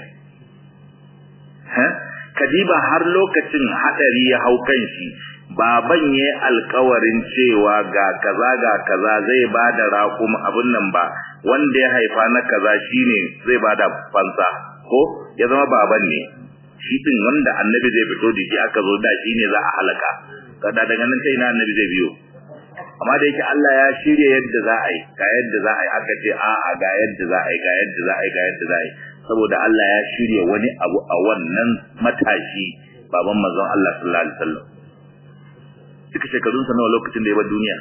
ha kadiba har lokacin hadari ya hau kan shi baban yayi alƙawarin cewa ga kaza ga kaza zai bada raƙum abun nan ba wanda ya haifa na kaza shine zai bada fansa ko ya zama baban ne shi din wanda annabi zai fito da shi aka zo da shi ne za a halaka kada daga nan sai na annabi zai biyo amma da yake Allah ya shirye yadda za a yi ga yadda za a yi aka ce a a ga yadda za a yi ga yadda za a yi ga yadda za a yi saboda Allah ya shirye wani abu a wannan matashi baban manzon Allah sallallahu alaihi wasallam duka shekarun sa nawa lokacin da ya bar duniya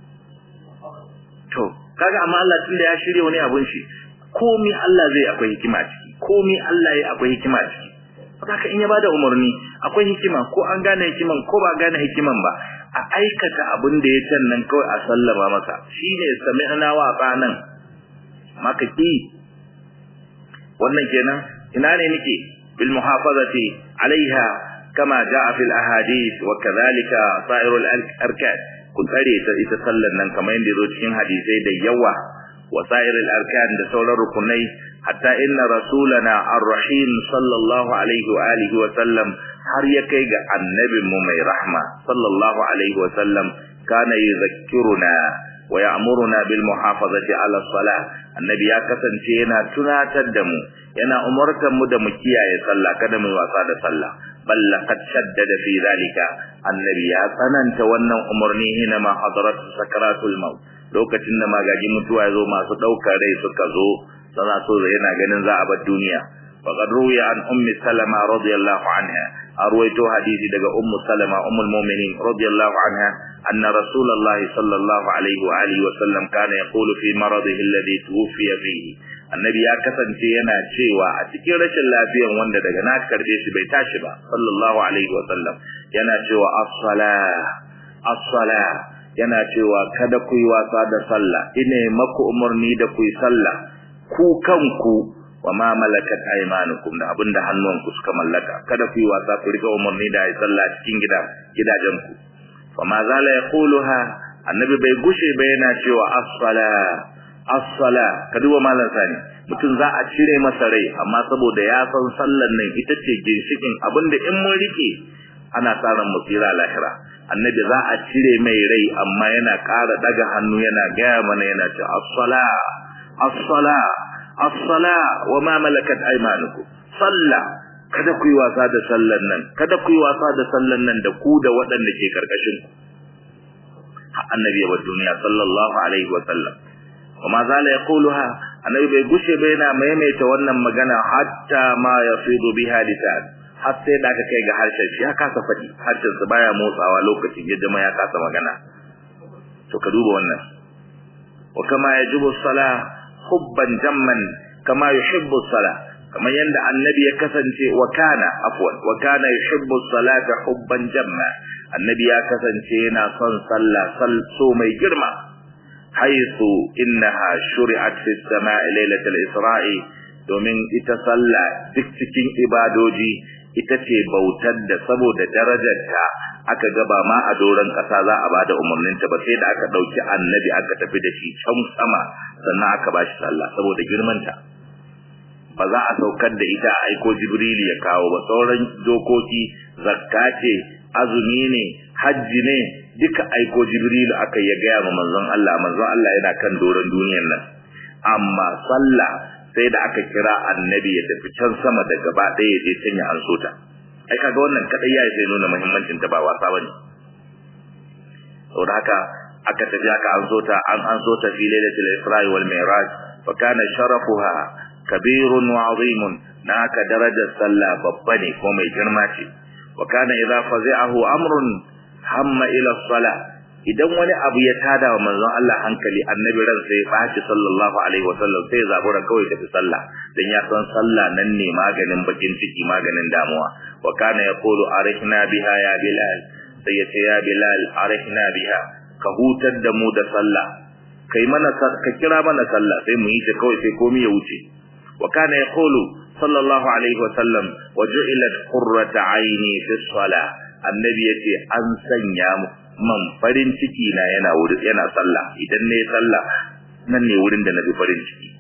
to kaga amma Allah tunda ya shirye wani abun shi komai Allah zai akwai hikima ciki komai Allah ya akwai hikima ciki haka in ya bada umarni akwai hikima ko an gane hikiman ko ba gane hikiman ba a aikata abin da ya can nan kawai a sallama masa shine sami'na wa qanan maka ki wannan kenan ina ne nake bil muhafazati alaiha kama jaa fil ahadith wa kadhalika sa'irul arkan kun tsare ta ita sallar nan kamar yadda zo cikin hadisai da yawa wa sa'irul arkan da sauran rukunai hatta inna rasulana ar-rahim sallallahu alaihi wa alihi wa sallam har ya kai ga annabin mu mai rahma sallallahu alaihi wa sallam kana yuzakkiruna wa ya'muruna bil muhafazati ala salah annabi ya kasance yana tunatar da mu yana umartar mu da mu kiyaye sallah kada mu wasa da sallah bal laqad shaddada fi zalika annabi ya tsananta wannan umarni hina ma hadarat sakaratul maut lokacin da magaji mutuwa ya zo masu daukar rai suka zo sana so yana ganin za a bar duniya faqad ruwiya an ummi salama radiyallahu anha arwayto hadisi daga ummu salama ummul mu'minin radiyallahu anha anna rasulullahi sallallahu alaihi wa alihi wa sallam kana yaqulu fi maradihi alladhi tuwfiya fihi annabi ya kasance yana cewa a cikin rashin lafiyan wanda daga na karbe shi bai tashi ba sallallahu alaihi wa sallam yana cewa as-salah as-salah yana cewa kada ku yi wasa da sallah ine maku umarni da ku yi sallah ku kanku wa ma malakat aymanukum da abinda hannuwanku suka mallaka kada ku yi wasa ku rika umarni da ayi sallah cikin gida gidajen ku fa ma zala yaquluha annabi bai gushe ba yana cewa as-sala as-sala ka duba malan sani mutum za a cire masa rai amma saboda ya san sallar nan ita ce ginshikin abinda in mun rike ana tsaron musira lahira annabi za a cire mai rai amma yana ƙara daga hannu yana gaya mana yana ce as-sala as-sala as-sala wa ma malakat aymanukum salla kada ku yi wasa da sallan nan kada ku yi wasa da sallan nan da ku da waɗanda ke karkashin ku annabi ya bar duniya sallallahu alaihi wa sallam وما زال يقولها annabi bai gushe bai na maimaita wannan magana hatta ma yafidu biha lisan har sai da aka kai ga harshen shi ya kasa faɗi harshen sa baya motsawa lokacin ya jama ya kasa magana to ka duba wannan wa kama yajibu salah hubban jamman kama yuhibbu salah kamar yadda annabi ya kasance wa kana afwan wa kana yuhibbu salata hubban jamma annabi ya kasance yana son sallah sal so mai girma haythu innaha shuri'at fi as-sama'i lailatul isra'i domin ita sallah duk cikin ibadoji ita ce bautar da saboda darajarta aka gaba ma a doron ƙasa za a bada umarninta ba sai da aka ɗauki annabi aka tafi da shi can sama sannan aka ba shi sallah saboda girmanta ba za a saukar da ita a aiko jibrili ya kawo ba sauran dokoki zakka ce azumi ne hajji ne duka aiko jibrilu aka ya gaya ma manzon Allah manzon Allah yana kan doron duniyar nan amma sallah sai da aka kira annabi ya tafi can sama da gaba ɗaya ya je can ya anso ta ai kaga wannan kadai ya sai nuna muhimmancin ta ba wasa bane saboda haka aka tafi aka anso ta an anso ta fi lailatul isra wal mi'raj fa kana sharafuha kabirun wa azimun naka darajar sallah babba ne ko mai girma ce wa kana idza fazi'ahu amrun hamma ila salah idan wani abu ya tada wa manzon Allah hankali annabi ran sai baci sallallahu alaihi wasallam sai zabura kawai tafi sallah dan ya san sallah nan ne maganin bakin ciki maganin damuwa wa kana yaqulu arihna biha ya bilal sai ya ce ya bilal arihna biha ka hutar da mu da sallah kai mana ka kira mana sallah sai mu yi ta kawai sai komai ya wuce wa kana yaqulu sallallahu alaihi wasallam waju'ilat qurrata aini fi salah annabi yace an sanya mu man farin ciki na yana wuri yana sallah idan ne sallah nan ne wurin da nabi farin ciki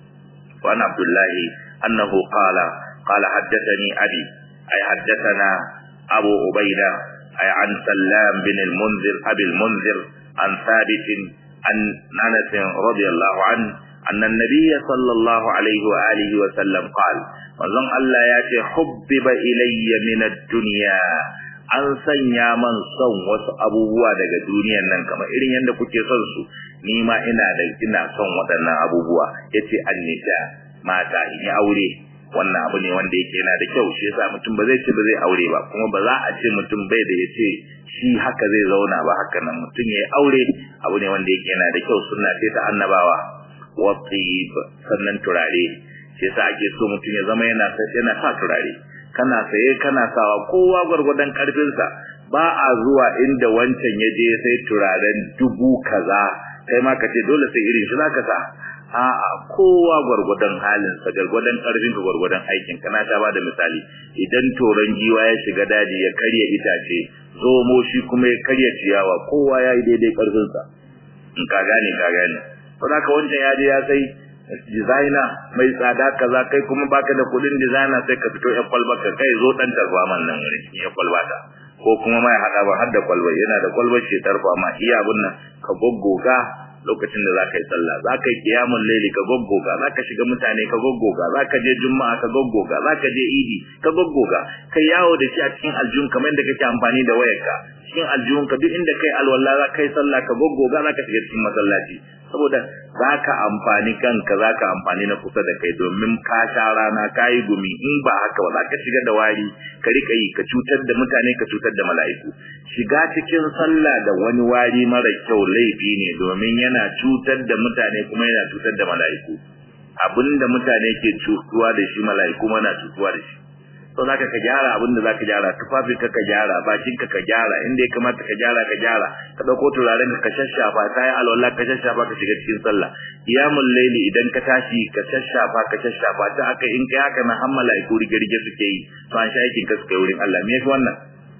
wa ana abdullahi annahu qala qala haddathani abi ay haddathana abu ubaida ay an sallam bin al-munzir abi al-munzir an thabit an anas radiyallahu an anna an-nabiy sallallahu alayhi wa alihi wa sallam qala manzon Allah ya ce hubbiba ilayya min ad-dunya an sanya man son wasu abubuwa daga duniyan nan kamar irin yadda kuke son su ni ma ina da ina son waɗannan abubuwa yace annisa mata in yi aure wannan abu ne wanda yake yana da kyau shi yasa mutum ba zai ce ba zai aure ba kuma ba za a ce mutum bai da yace shi haka zai zauna ba haka nan mutum ya yi aure abu ne wanda yake yana da kyau sunna ce ta annabawa wa sannan turare shi yasa ake so mutum ya zama yana yana sa turare kana saye kana sawa kowa gwargwadon karfinsa ba a zuwa inda wancan ya je sai turaren dubu kaza kai ma ka ce dole sai irin shi zaka sa a'a kowa gwargwadon halin sa gwargwadon karfin ka gwargwadon aikin kana ta bada misali idan toron giwa ya shiga daji ya karya itace zomo shi kuma ya karya ciyawa kowa ya yi daidai karfin sa in ka gane ka gane to haka wancan ya je ya sai designer mai tsada kaza kai kuma baka da kudin designer sai ka fito ya kwalba ka kai zo dan tarfa man nan wurin ya kwalba ta ko kuma mai hada ba har da kwalba yana da kwalbar shi tarfa ma iya abun nan ka goggoga lokacin da zaka yi sallah zaka yi qiyamul layli ka goggoga zaka shiga mutane ka goggoga zaka je juma'a ka goggoga zaka je idi ka goggoga kai yawo da shi a cikin aljun kamar yadda kake amfani da wayarka cikin aljun ka duk inda kai alwala zaka yi sallah ka goggoga zaka shiga cikin masallaci saboda zaka amfani kanka zaka amfani na kusa da kai domin ka sha rana ka yi gumi in ba haka ba zaka shiga da wari ka rika yi ka cutar da mutane ka cutar da mala'iku shiga cikin sallah da wani wari mara kyau laifi ne domin yana cutar da mutane kuma yana cutar da mala'iku abinda mutane ke cutuwa da shi mala'iku mana cutuwa da shi to zaka ka gyara abinda zaka gyara tufafin ka ka gyara bakin ka ka gyara inda ya kamata ka gyara ka gyara ka dauko turaren ka shashafa ta yi alwala ka shashafa ka shiga cikin sallah qiyamul layli idan ka tashi ka shashafa ka shashafa ta aka in kai haka na hammala iku rige-rige suke yi to an sha aikin ka suka yi wurin Allah me yafi wannan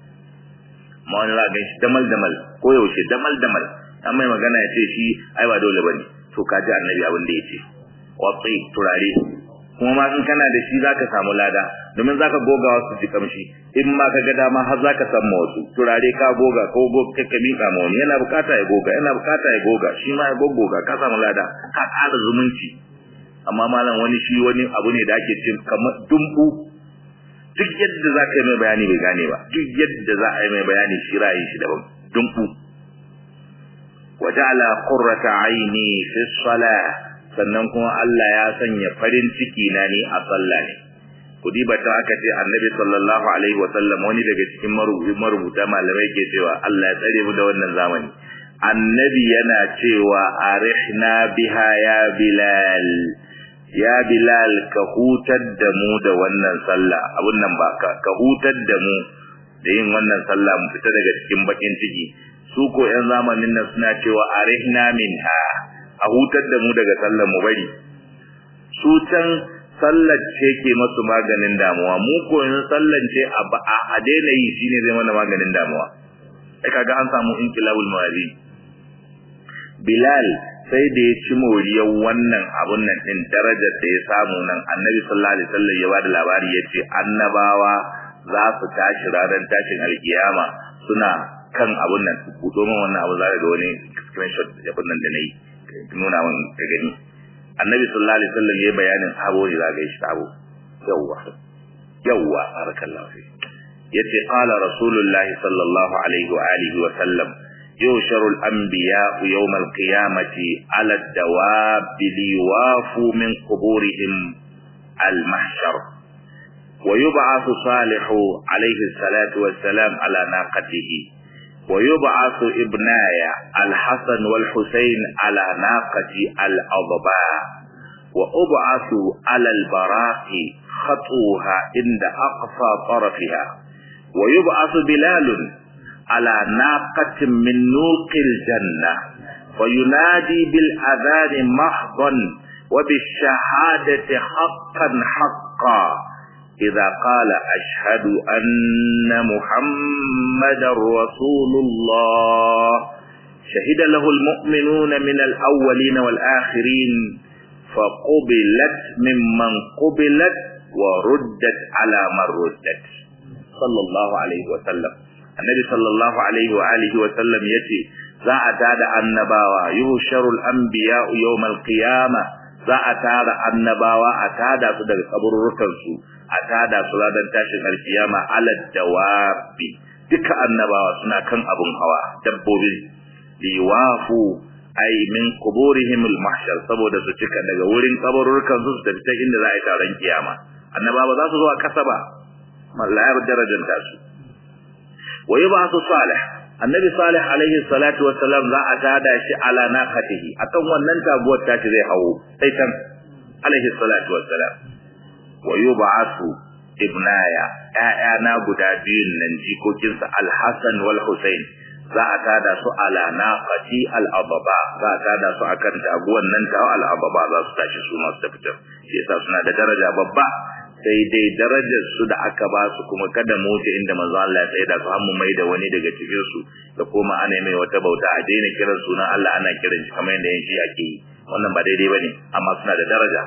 ma wani za shi damal damal ko yaushe damal damal an mai magana ya ce shi ai ba dole bane to ka ji annabi abin da ya ce watsi turare kuma ma in kana da shi zaka samu lada domin zaka goga wasu ji kamshi in ma ka ga dama har zaka san ma wasu turare ka goga ko go ka ka mika ma wani yana bukata ya goga yana bukata ya goga shi ma ya goggoga ka samu lada ka ƙara zumunci amma malam wani shi wani abu ne da ake cin kamar dumbu duk yadda za ka yi mai bayani bai gane ba duk yadda za a yi mai bayani shi ra'ayin shi daban dumbu waja'ala qurrata aini fi salah sannan kuma Allah ya sanya farin ciki na ne a sallah ne kudi bata aka ce annabi sallallahu alaihi wa sallam wani daga cikin marubuta malamai ke cewa Allah ya tsare mu da wannan zamani annabi yana cewa arihna biha ya bilal ya bilal ka hutar da mu da wannan sallah abun nan ba ka hutar da mu da yin wannan sallah mu fita daga cikin bakin ciki su ko yan zamanin nan suna cewa arihna minha a hutar da mu daga sallar mu bari su can sallar ce ke masu maganin damuwa mu ko yanzu sallar ce a daina yi shine zai mana maganin damuwa sai kaga an samu inkilabul mawazi bilal sai da ya ci moriyar wannan abun nan din darajar da ya samu nan annabi sallallahu alaihi wasallam ya bada labari yace annabawa za su tashi ranar tashin alkiyama suna kan abun nan ku domin wannan abu za ga wani screenshot da nan da nayi nuna min ka gani annabi sallallahu alaihi wasallam ya bayanin sabo ne za ga shi sabo yawwa yawwa barakallahu fi yace qala rasulullahi sallallahu alaihi wa alihi wa sallam يوشر الأنبياء يوم القيامة على الدواب ليوافوا من قبورهم المحشر ويبعث صالح عليه الصلاة والسلام على ناقته ويبعث ابناي الحسن والحسين على ناقة الأضباء وأبعث على البراق خطوها عند أقصى طرفها ويبعث بلال على ناقة من نوق الجنة وينادي بالأذان محضا وبالشهادة حقا حقا إذا قال أشهد أن محمد رسول الله شهد له المؤمنون من الأولين والآخرين فقبلت ممن قبلت وردت على من ردت صلى الله عليه وسلم annabi sallallahu alaihi wa alihi wa sallam yace za a tada annabawa yuhsharul anbiya yawmal qiyama za a tada annabawa a tada su daga kaburrukan su a tada su ranar tashin alkiyama alad dawabi duka annabawa suna kan abun hawa dabbobi liwafu ay min quburihim al-mahshar saboda su cika daga wurin kaburrukan su su tafi ta inda za a yi taron kiyama annabawa za su zo a kasa ba mallayar darajanta su wa yub'athu salih annabi salih alaihi salatu wassalam za a tada shi ala naqatihi akan wannan taguwar tashi zai hawo sai kan alaihi salatu wassalam wa yub'athu ibnaya ƴaƴana guda biyun nan jikokinsa al-hasan wal husain za a tada su ala naqati al-ababa za a tada su akan taguwar nan ta al-ababa za su tashi su masu tafitar shi yasa suna da daraja babba sai dai darajar su da aka ba su kuma kada mu wuce inda manzo Allah ya tsaya da su mu mai da wani daga cikin su da kuma ana mai wata bauta a daina kiran sunan Allah ana kiran shi kamar yadda yanzu ake yi wannan ba daidai bane amma suna da daraja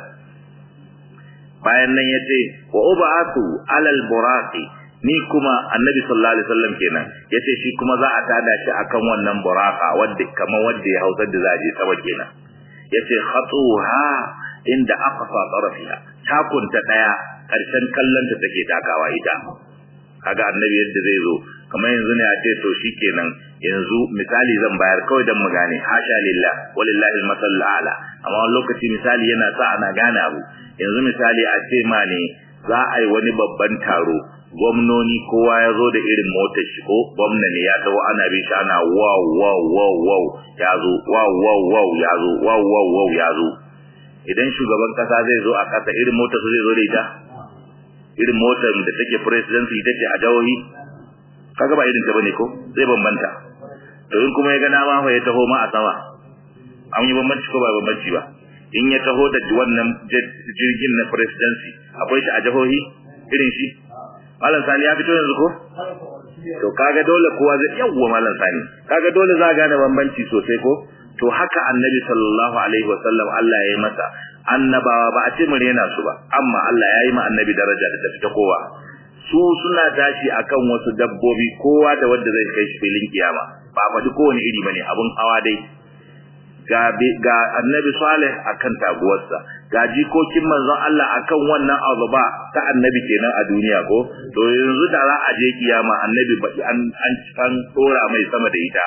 bayan nan yace wa ubatu alal buraqi ni kuma annabi sallallahu alaihi wasallam kenan yace shi kuma za a tada shi akan wannan buraka wanda kamar wanda ya hausar da za a je sama kenan yace khatuha inda aqsa tarafiha takunta daya karshen kallonta take takawa ita kaga annabi yadda zai zo kamar yanzu ne a ce to shikenan yanzu misali zan bayar kawai dan mu gane hasha lillah walillahi almasal ala amma wani lokaci misali yana sa ana gane abu yanzu misali a ce ma ne za a yi wani babban taro gwamnoni kowa ya zo da irin motar shi ko gwamna ne ya taho ana bin shi ana wow wow wow wow ya zo wow wow wow ya zo wow wow wow ya zo idan shugaban kasa zai zo a kasa irin motar su zai zo da ita irin motar da take presidency ita ce a jawohi kaga ba irin ta bane ko zai bambanta to in kuma ya ga nama fa ya taho ma a sama an yi bambanci ko ba bambanci ba in ya taho da wannan jirgin na presidency akwai shi a jahohi irin shi malam sani ya fito yanzu ko to kaga dole kowa zai yawwa malam sani kaga dole za gane bambanci sosai ko to haka annabi sallallahu alaihi wasallam Allah ya yi masa annabawa ba a ce mu rena su ba amma Allah ya yi ma annabi daraja da tafi ta kowa su suna tashi akan wasu dabbobi kowa da wanda zai kai shi filin kiyama ba faɗi kowane iri bane abun hawa dai ga ga annabi salih akan taguwarsa ga jikokin manzon Allah akan wannan azuba ta annabi kenan a duniya ko to yanzu da za a je kiyama annabi ba an an an tsora mai sama da ita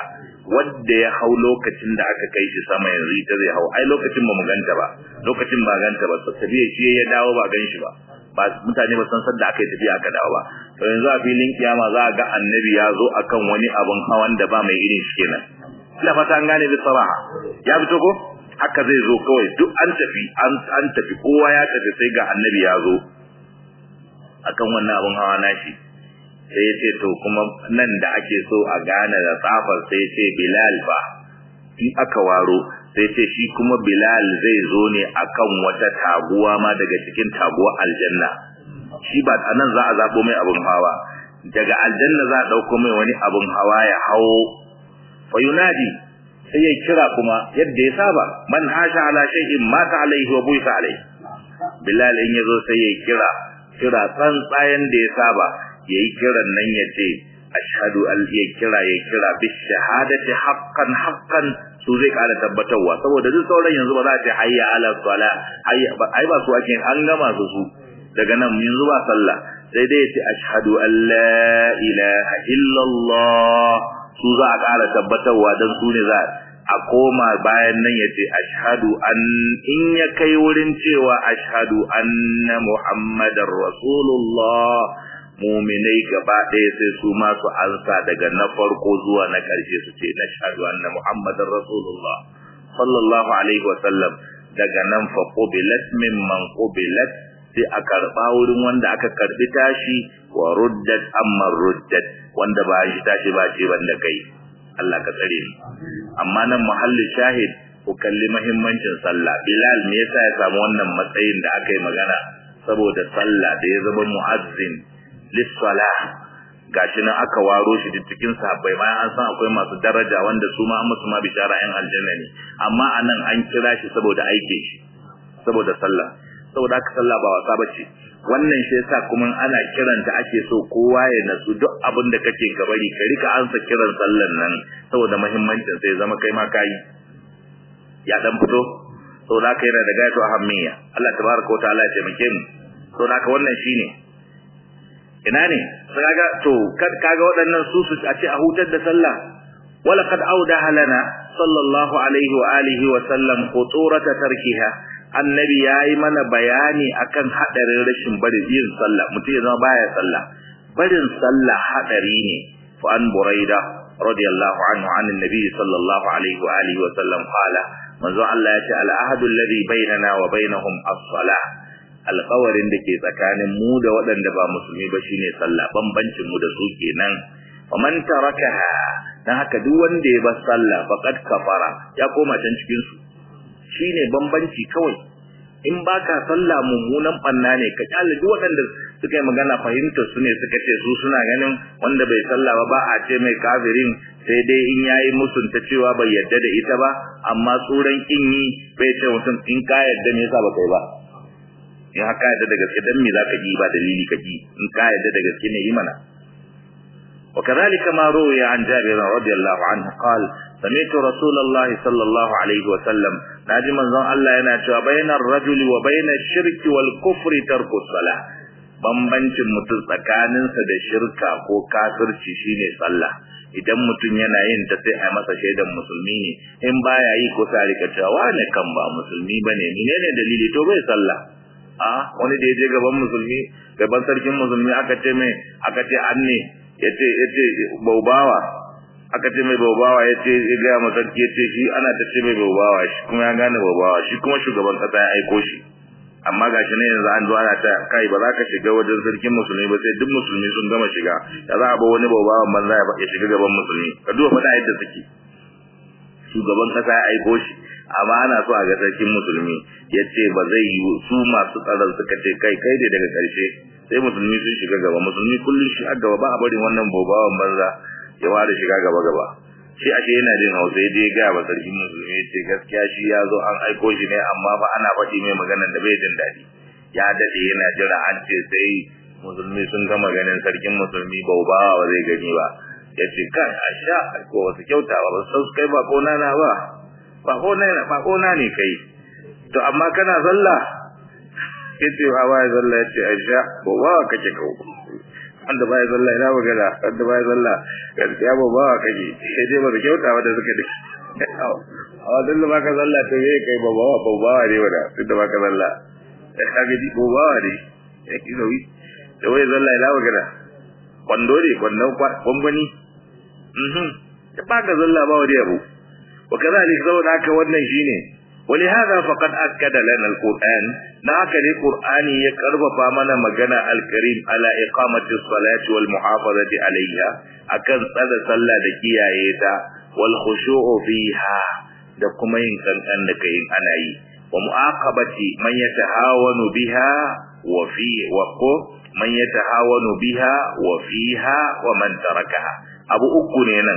wanda ya hau lokacin da aka kai shi sama yanzu ita zai hau ai lokacin ba mu ganta ba lokacin ba ganta ba tafiya shi ya dawo ba gan shi ba ba mutane ba san sadda aka yi tafiya aka dawo ba to yanzu a filin kiyama za a ga annabi ya zo akan wani abun hawan da ba mai irin shi kenan ina fata an gane bi saraha ya fito ko haka zai zo kawai duk an tafi an an tafi kowa ya tafi sai ga annabi ya zo akan wannan abun hawa nashi sai ya ce to kuma nan da ake so a gane da tsafar sai ce bilal ba in aka waro sai ce shi kuma bilal zai zo ne akan wata taguwa ma daga cikin taguwa aljanna shi ba a nan za a zaɓo mai abun hawa daga aljanna za a ɗauko mai wani abun hawa ya hawo fayunadi sai ya kira kuma yadda ya saba man hasha ala shay'in mata alaihi wa buisa alaihi bilal in yazo sai ya kira kira tsantsayen da ya saba yayi kiran nan ya ce ashhadu an ya kira ya kira bi shahadati haqqan haqqan su zai kara tabbatarwa saboda duk sauran yanzu ba za a ce hayya ala sala hayya ai ba su ake an gama su su daga nan yanzu ba sallah sai dai ya ce ashhadu an la ilaha illallah su za a ƙara tabbatarwa don su ne za a koma bayan nan ya ce ashadu an in ya kai wurin cewa ashadu anna muhammadar rasulullah muminai gaba ɗaya sai su masu ansa daga na farko zuwa na ƙarshe su ce na shahadu anna muhammadar rasulullah sallallahu alaihi wa sallam daga nan fa qubilat mimman qubilat sai a karɓa wurin wanda aka karɓi tashi wa ruddat amma ruddat wanda ba shi tashi ba ce banda kai Allah ka tsare ni amma nan muhallin shahid ku kalli muhimmancin sallah bilal me yasa ya samu wannan matsayin da aka yi magana saboda sallah da ya zama muazzin lis-salah gashi nan aka waro shi duk cikin sahabbai bayan an san akwai masu daraja wanda su ma musu ma bishara yan aljanna ne amma anan an kira shi saboda aike shi saboda sallah saboda haka sallah ba wasa bace wannan shi yasa kuma ana kiranta ake so kowa ya nasu duk abin da kake gabari ka rika ansa kiran sallan nan saboda muhimmancin sai zama kai ma kai ya dan fito saboda haka yana da gaito ahammiya Allah tabaraka wa ta'ala ya taimake mu saboda haka wannan shine ina ne sai kaga to kaga waɗannan su su a ce a hutar da sallah wala qad awdaha lana sallallahu alaihi wa alihi wa sallam khuturata tarkiha annabi yayi mana bayani akan hadarin rashin barin yin sallah mutum ya zama baya sallah barin sallah hadari ne fa an buraida radiyallahu anhu an annabi sallallahu alaihi wa alihi wa sallam qala manzo Allah ya ce al ahadu alladhi bainana wa bainahum as-salah alƙawarin da ke tsakanin mu da waɗanda ba musulmi ba shine sallah bambancin mu da su kenan wa man tarakaha dan haka duk wanda ya bar sallah faqad kafara ya koma can cikin su shine bambanci kawai in baka sallah mummunan banna ne ka kyale duk waɗanda suka yi magana fahimtar su ne suka ce su suna ganin wanda bai sallah ba ba a ce mai kafirin sai dai in yayi musunta cewa bai yarda da ita ba amma tsoron kin yi bai ce mutum in ka yarda me yasa ba kai ba in haka yadda da gaske dan me zaka ji ba dalili ka ji in ka yadda da gaske ne yi mana وكذلك ما روي عن جابر رضي الله عنه قال سمعت رسول الله صلى الله عليه وسلم ناجي من زن الله yana cewa bainar rajuli wa bainash shirki wal kufri tarku salah bambancin mutum tsakaninsa da shirka ko kafirci shine sallah idan mutum yana yin ta sai a masa shaidan musulmi ne in baya yi ko sai rika cewa wane kan ba musulmi bane menene dalili to bai sallah a wani da ya je gaban musulmi gaban sarkin musulmi aka ce mai aka ce an ne yace yace baubawa aka ce mai baubawa yace ya ga masarki yace shi ana ta ce mai baubawa shi kuma ya gane baubawa shi kuma shugaban kasa ya aiko shi amma gashi ne yanzu an zo ana ta kai ba za ka shiga wajen sarkin musulmi ba sai duk musulmi sun gama shiga da za a ba wani baubawa banza ya shiga gaban musulmi ka duba fada yadda suke shugaban kasa ya aiko shi amma ana so a ga sarkin musulmi ya ce ba zai yi su masu tsaron suka ce kai kai ne daga karshe sai musulmi sun shiga gaba musulmi kullum shi a gaba ba a barin wannan bobawan banza ya fara shiga gaba gaba shi ashe yana jin hausa ya je ga ba sarkin musulmi ya ce gaskiya shi ya zo an aiko shi ne amma fa ana faɗi mai maganar da bai jin daɗi ya daɗe yana jira an ce sai musulmi sun gama ganin sarkin musulmi baubawa ba zai gani ba ya ce kai a sha ko wasu kyauta ba ba san kai ba kona na ba ba kona na ba kona ne kai to amma kana sallah ya ce ba ba sallah ya ce a sha baubawa kake kawo wanda baya sallah ina magana wanda baya sallah gaskiya ba ba kake sai dai ba da kyauta wanda suka da a wajen da baka sallah to me kai ba ba ba ba ne wanda duk da baka sallah ka ga ji ko ba ne yake zo da wai sallah ina magana kwando ne kwandon kwangwani mhm da baka sallah ba wani abu wa kazalik saboda haka wannan shine ولهذا فقد أكد لنا القرآن ناك القرآن يقرب فامنا مجانا الكريم على إقامة الصلاة والمحافظة عليها أكن صلى صلى دكيا يدا والخشوع فيها دكما ينكن أنك أناي ومعاقبة من يتهاون بها وفي وقو من يتهاون بها وفيها ومن تركها أبو أكونينا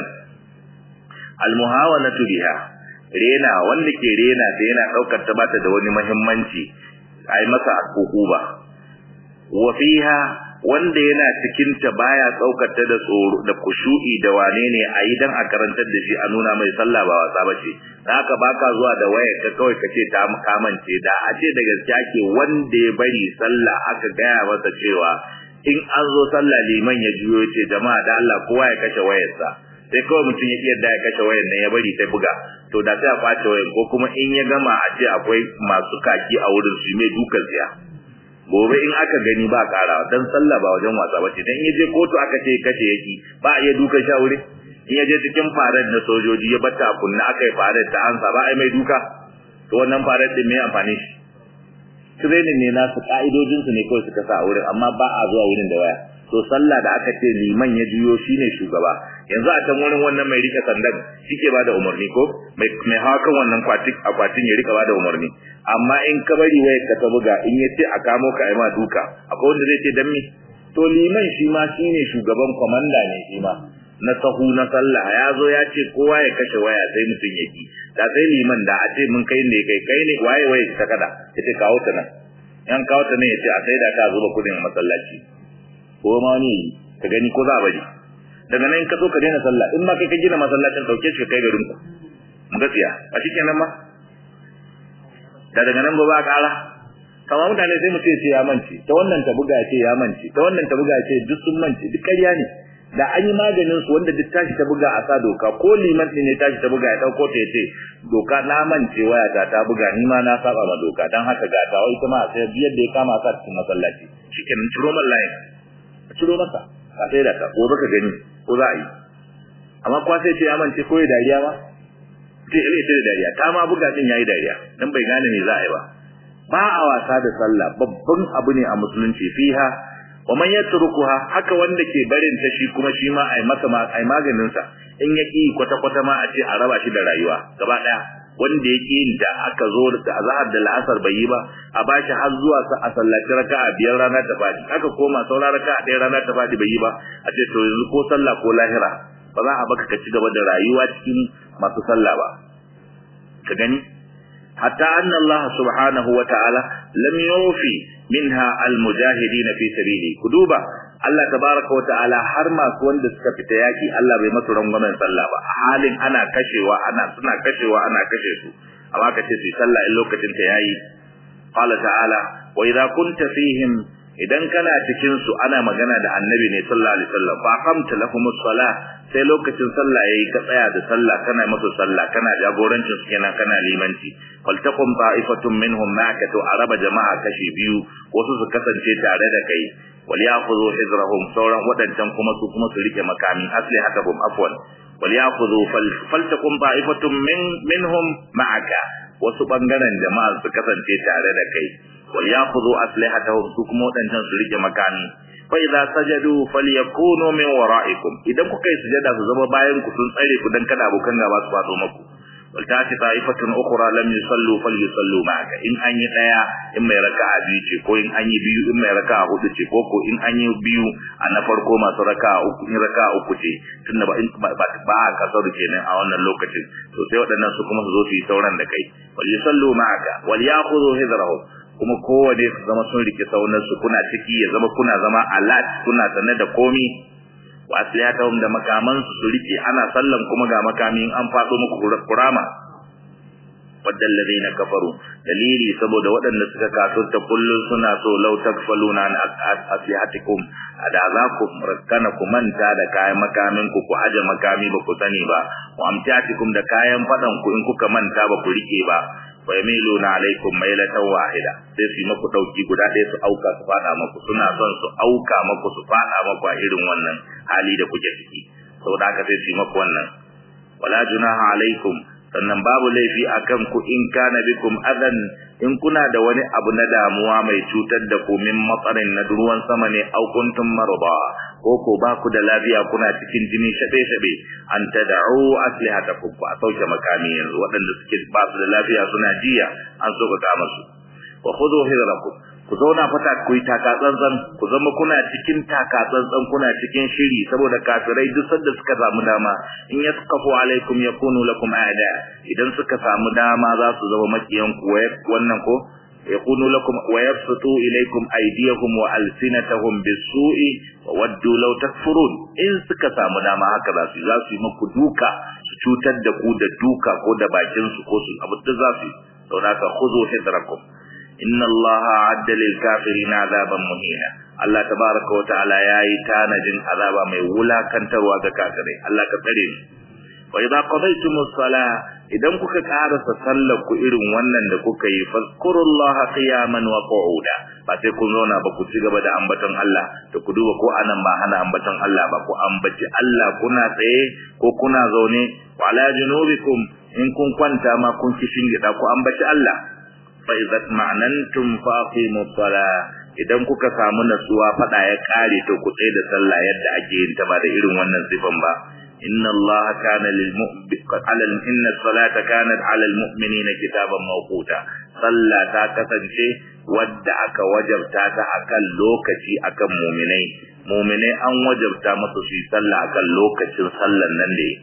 المهاونة بها rena wanda ke rena ta yana daukar ta bata da wani muhimmanci ai masa hukuba wa fiha wanda yana cikin ta baya daukar ta da tsoro da kushu'i da wane ne ayi dan a karantar da shi a nuna mai sallah ba wasa bace dan haka baka zuwa da wayar ka kawai kace ta kamance da a ce da gaskiya ke wanda ya bari sallah aka gaya masa cewa in an zo sallah liman ya juyo ce jama'a da Allah kowa ya kashe wayarsa sai kawai mutum ya iya da ya kashe wayar nan ya bari ta buga to da sai a kwace wayar ko kuma in ya gama a ce akwai masu kaki a wurin su mai dukan siya gobe in aka gani ba kara dan sallah ba wajen wasa bace dan in je kotu aka ce kace yaki ba a iya dukan sha wuri in ya je cikin farar na sojoji ya bata kunna aka yi farar ta ansa ba ai mai duka to wannan farar din me amfani shi training ne nasu ka'idojin su ne kawai suka sa a wurin amma ba a zuwa wurin da waya to sallah da aka ce liman ya juyo shine shugaba yanzu a can wurin wannan mai rike sandan shike ba da umarni ko mai mai hakan wannan kwatin akwatin ya rika ba da umarni amma in ka bari waye ka ta buga in ya ce a kamo ka ai ma duka akwai wanda zai ce dan me to liman shi ma shine shugaban komanda ne shi ma na sahu na sallah ya zo ya ce kowa ya kashe waya sai mutum ya ki da sai liman da a ce mun kai ne kai kai ne waye waye ta kada ya ce kawo ta nan yan kawo ta ne ya ce a sai da ka zuba kudin masallaci ko ma ne ka gani ko za a bari daga nan ka zo ka daina sallah in ma kai ka gina masallacin dauke shi kai garin ku gaskiya a shikenan ma da daga nan ba ba kala kamar mutane sai mutum ce ya mance ta wannan ta buga ce ya mance ta wannan ta buga ce duk sun mance duk ƙarya ne da an yi maganin su wanda duk tashi ta buga a sa doka ko liman din ne tashi ta buga ya dauko ta yace doka na mance waya ta ta buga ni ma na saba ma doka dan haka ga ta wai kuma sai biyar da ya kama sa cikin masallaci shikenan ciro mallahi ciro masa ka sai da ka ko baka gani ko za a yi amma kwa sai ce ya mance ko ya dariya ba sai ya ce da dariya ta ma buga din yayi dariya dan bai gane me za a yi ba ba a wasa da sallah babban abu ne a musulunci fiha wa man yatrukuha haka wanda ke barin ta shi kuma shi ma ai masa ai maganin sa in ya ki kwata kwata ma a ce a raba shi da rayuwa gaba daya wanda ya ki da aka zo da azhar da la'asar bai yi ba a bashi har zuwa sa a sallaci raka'a biyar rana ta fadi aka koma saura raka'a ɗaya rana ta fadi bai yi ba a ce to yanzu ko sallah ko lahira ba za a baka ka ci gaba da rayuwa cikin masu sallah ba ka gani hatta anna Allah subhanahu wa ta'ala lam yufi minha almujahidin fi sabili kuduba Allah tabaraka wa ta'ala har masu wanda suka fita yaki Allah bai masu rangwamen sallah ba halin ana kashewa ana suna kashewa ana kashe su amma ka ce su sallah in lokacin ta yayi qala ta'ala wa idza kunta fihim idan kana cikin su ana magana da annabi ne sallallahu alaihi wasallam fa qamta lahumus salah sai lokacin sallah yayi ka tsaya da sallah kana musu sallah kana jagorancin su kenan kana limanci faltaqum ta'ifatun minhum ma'aka to araba jama'a kashi biyu wasu su kasance tare da kai wal ya'khudhu hizrahum sauran wadancan kuma su kuma su rike makami asli hakabum afwan wal ya'khudhu faltaqum ta'ifatun min minhum ma'aka wasu bangaren jama'a su kasance tare da kai wal ya'khudhu aslihatahum su kuma wadancan su rike makami fa idza sajadu falyakunu min wara'ikum idan kuka yi sujada su zama bayan ku sun tsare ku dan kada abokan gaba su fado maku wal ta'ti ta'ifatun ukhra lam yusallu falyusallu ma'aka in an yi daya in mai raka'a biyu ce ko in an yi biyu in mai raka'a hudu ce ko ko in an yi biyu a na farko masu raka'a uku in raka'a uku ce tunda ba in ba ba kasaru kenan a wannan lokacin to sai waɗannan su kuma su zo su yi sauran da kai wal yusallu ma'aka wal ya'khudhu hidrahum kuma kowane su zama sun rike saunan su kuna ciki ya zama kuna zama alat kuna sanar da komi wa asliyatahum da makaman su su rike ana sallan kuma ga makamin an fado muku kurama wadda alladhina kafaru dalili saboda waɗanda suka kafirta kullun suna so law takfaluna an aslihatikum ada za ku rakkana ku manta da kayan makamin ku ku aje makami ba ku sani ba wa amtiatikum da kayan fadan ku in kuka manta ba ku rike ba wa yamiluna alaikum mailatan wahida sai su maku dauki guda ɗaya su auka su fada maku suna son su auka maku su fada maku a irin wannan hali da kuke ciki saboda haka sai su maku wannan wala junaha alaikum sannan babu laifi akan ku in kana bikum adan in kuna da wani abu na damuwa mai cutar da ku min matsarin na ruwan sama ne au kuntum marba ko ko ba ku da lafiya kuna cikin jini shabe shabe an tad'u aslihatakum ku a sauke makami yanzu waɗanda suke ba su da lafiya suna jiya an so ka kama su wa khudhu hidrakum ku zauna fata ku yi taka tsantsan ku zama kuna cikin taka tsantsan kuna cikin shiri saboda kafirai duk sanda suka samu dama in yaskafu alaikum yakunu lakum aada idan suka samu dama za su zama makiyan ku wannan ko yakunu lakum wa yabsutu ilaykum aydiyahum wa alsinatahum bisu'i wa waddu law takfurun in suka samu dama haka za su za su yi muku duka su cutar da ku da duka ko da bakin su ko su abu da za su saboda ka khudhu hidrakum inna allaha adda lil kafirina azaban muhina Allah tabaraka wa ta'ala yayi tanajin azaba mai wulakantarwa ga kafirai Allah ka tsare mu wa idza qadaytumus salah idan kuka karasa sallar ku irin wannan da kuka yi fazkurullaha qiyaman wa qu'uda ba sai kun zauna ba ku ci gaba da ambaton Allah da ku duba ko anan ba hana ambaton Allah ba ku ambaci Allah kuna tsaye ko kuna zaune wa ala junubikum in kun kwanta ma kun kishin gida ku ambaci Allah fa idza ma'anantum faqimus salah idan kuka samu nasuwa fada ya kare to ku tsaye da sallah yadda ake yin ta ba da irin wannan sifan ba inna Allah kana lil ala inna salata kanat ala al mu'minina kitaban mawquta sallah ta kasance wadda aka wajabta ta akan lokaci akan mu'minai mu'minai an wajabta musu su yi sallah akan lokacin sallan nan da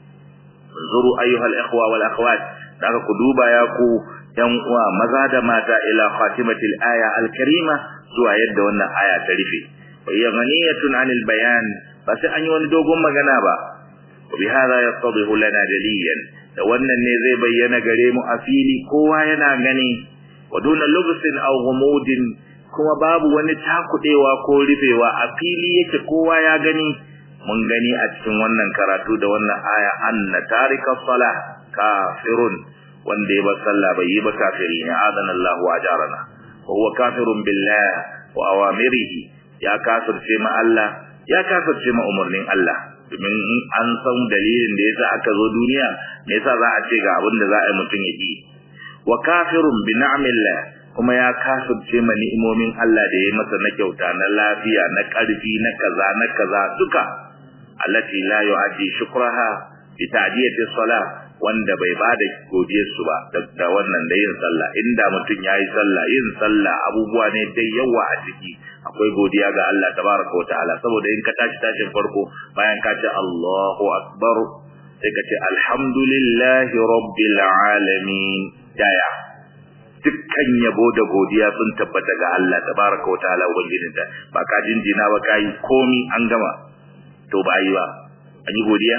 zuru ayyuhal ikhwa wal akhwat daga ku duba ya ku yan uwa maza da mata ila khatimatil aya al-karima zuwa yadda wannan aya ta rufe wa hiya ghaniyatun 'anil bayan ba sai an yi wani dogon magana ba wa bi hadha yattadihu lana daliyan da wannan ne zai bayyana gare mu a fili kowa yana gani wa duna lubsin aw ghumudin kuma babu wani takudewa ko rufewa a fili yake kowa ya gani mun gani a cikin wannan karatu da wannan aya anna tarika salah kafirun wanda ya bar sallah bai yi ba kafiri ne adana Allah wa ajarana wa huwa kafirun billah wa awamirihi ya kafirce ma Allah ya kafirce ma umarnin Allah domin an san dalilin da yasa aka zo duniya me yasa za a ce ga abin da za a yi mutum ya yi wa kafirun bi ni'amillah kuma ya kafirce ma ni'imomin Allah da ya yi masa na kyauta na lafiya na karfi na kaza na kaza duka allati la yu'addi shukraha bi ta'diyati salah wanda bai bada godiyar su ba da wannan da yin sallah inda mutum yayi sallah yin sallah abubuwa ne dai yawa a ciki akwai godiya ga Allah tabaraka wa ta'ala saboda in ka tashi tashin farko bayan ka ce Allahu akbar sai ka ce alhamdulillahi rabbil alamin daya dukkan yabo da godiya sun tabbata ga Allah tabaraka wa ta'ala ubangijinta ba ka jinjina ba kai komi an gama to ba yi ba an yi godiya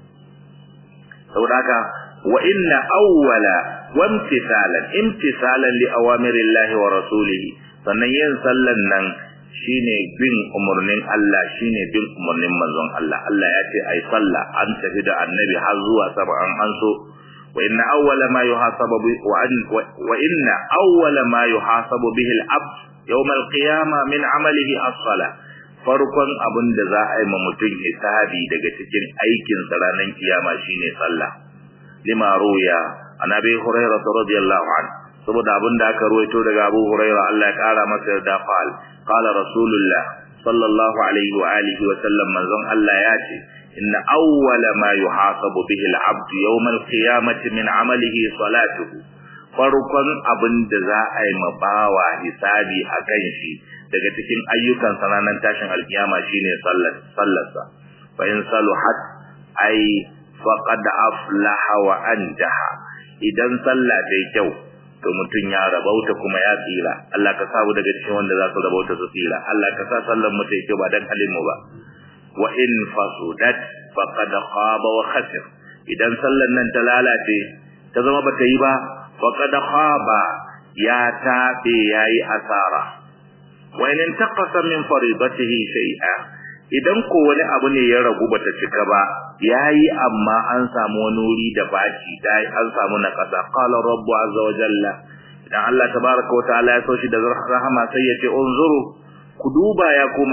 saboda haka wa inna awwala wa imtisalan imtisalan li awamirillahi wa rasulihi sannan yin sallan nan shine bin umurnin Allah shine bin umurnin manzon Allah Allah ya ce ai salla an tafi da annabi har zuwa sama an anso wa inna awwala ma yuhasabu wa an wa inna awwala ma yuhasabu bihi al-abd yawm al-qiyamah min amalihi as-salah farkon abin da za a yi ma mutum hisabi daga cikin aikin sa ranar kiyama shine sallah lima ruya an abi hurairah radiyallahu anhu saboda abin da aka ruwaito daga abu hurairah Allah ya kara masa yarda qal qala rasulullah sallallahu alaihi wa alihi wa sallam manzon Allah ya ce inna awwala ma yuhasabu bihi al-abd yawm al-qiyamati min amalihi salatuhu farkon abin da za a yi ma bawa hisabi akan shi daga cikin ayyukan ranar tashin alkiyama shine sallar sallarsa fa in saluhat ay faqad aflaha wa anjaha idan sallah ta yi kyau to mutum ya rabauta kuma ya tsira Allah ka samu daga cikin wanda za su rabauta su tsira Allah ka sa sallar mu ta yi kyau ba dan halin mu ba wa in fasudat faqad khaba wa khasir idan sallar nan ta lalace ta zama bata yi ba faqad khaba ya tabe yayi asara wa in taqasa min faridatihi shay'a idan ko wani abu ne ya ragu bata cika ba yayi amma an samu wani wuri da baki dai an samu na kasa qala rabbu azza wa jalla idan Allah tabaaraka wa ta'ala ya so shi da rahama sai ya ce unzuru ku duba ya ku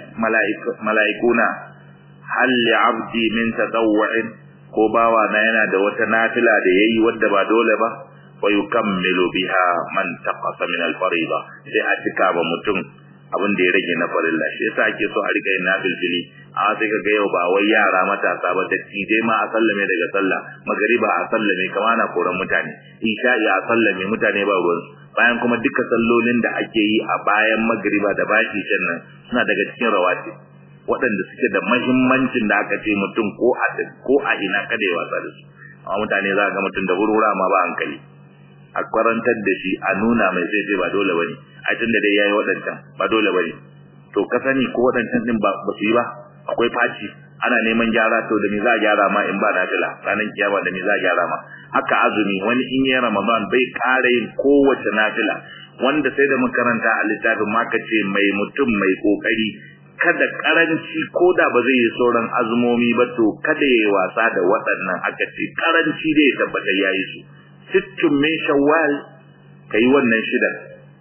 mala'ikuna hal li abdi min tadawwa'in ko bawa na yana da wata nafila da yayi wadda ba dole ba wa yukammilu biha man taqasa min al-fariida sai a cika ba mutum abin da ya rage na farilla shi yasa ake so a rika yin nafilfili a sai ka ga yau ba wai yara matasa ba dattijai ma a sallame daga sallah magariba a sallame kama na koran mutane isha'i a sallame mutane ba ruwan bayan kuma duka sallolin da ake yi a bayan magariba da bayan ishan nan suna daga cikin rawati waɗanda suke da mahimmancin da aka ce mutum ko a ko a ina kada ya wasa da su amma mutane za ga mutum da wurwura ma ba hankali a kwarantar da shi a nuna mai zai ce ba dole bane a tunda dai yayi waɗancan ba dole bane to ka sani ko waɗancan din ba ba su yi ba akwai faci ana neman gyara to da me za a gyara ma in ba nafila ranar kiyama da me za a gyara ma haka azumi wani in yi ramadan bai ƙara yin kowace nafila wanda sai da makaranta a littafin ma ka ce mai mutum mai kokari kada karanci ko da ba zai yi sauran azumomi ba to kada ya yi wasa da waɗannan aka ce karanci da ya tabbatar ya yi su sittin min shawwal ka yi wannan shidan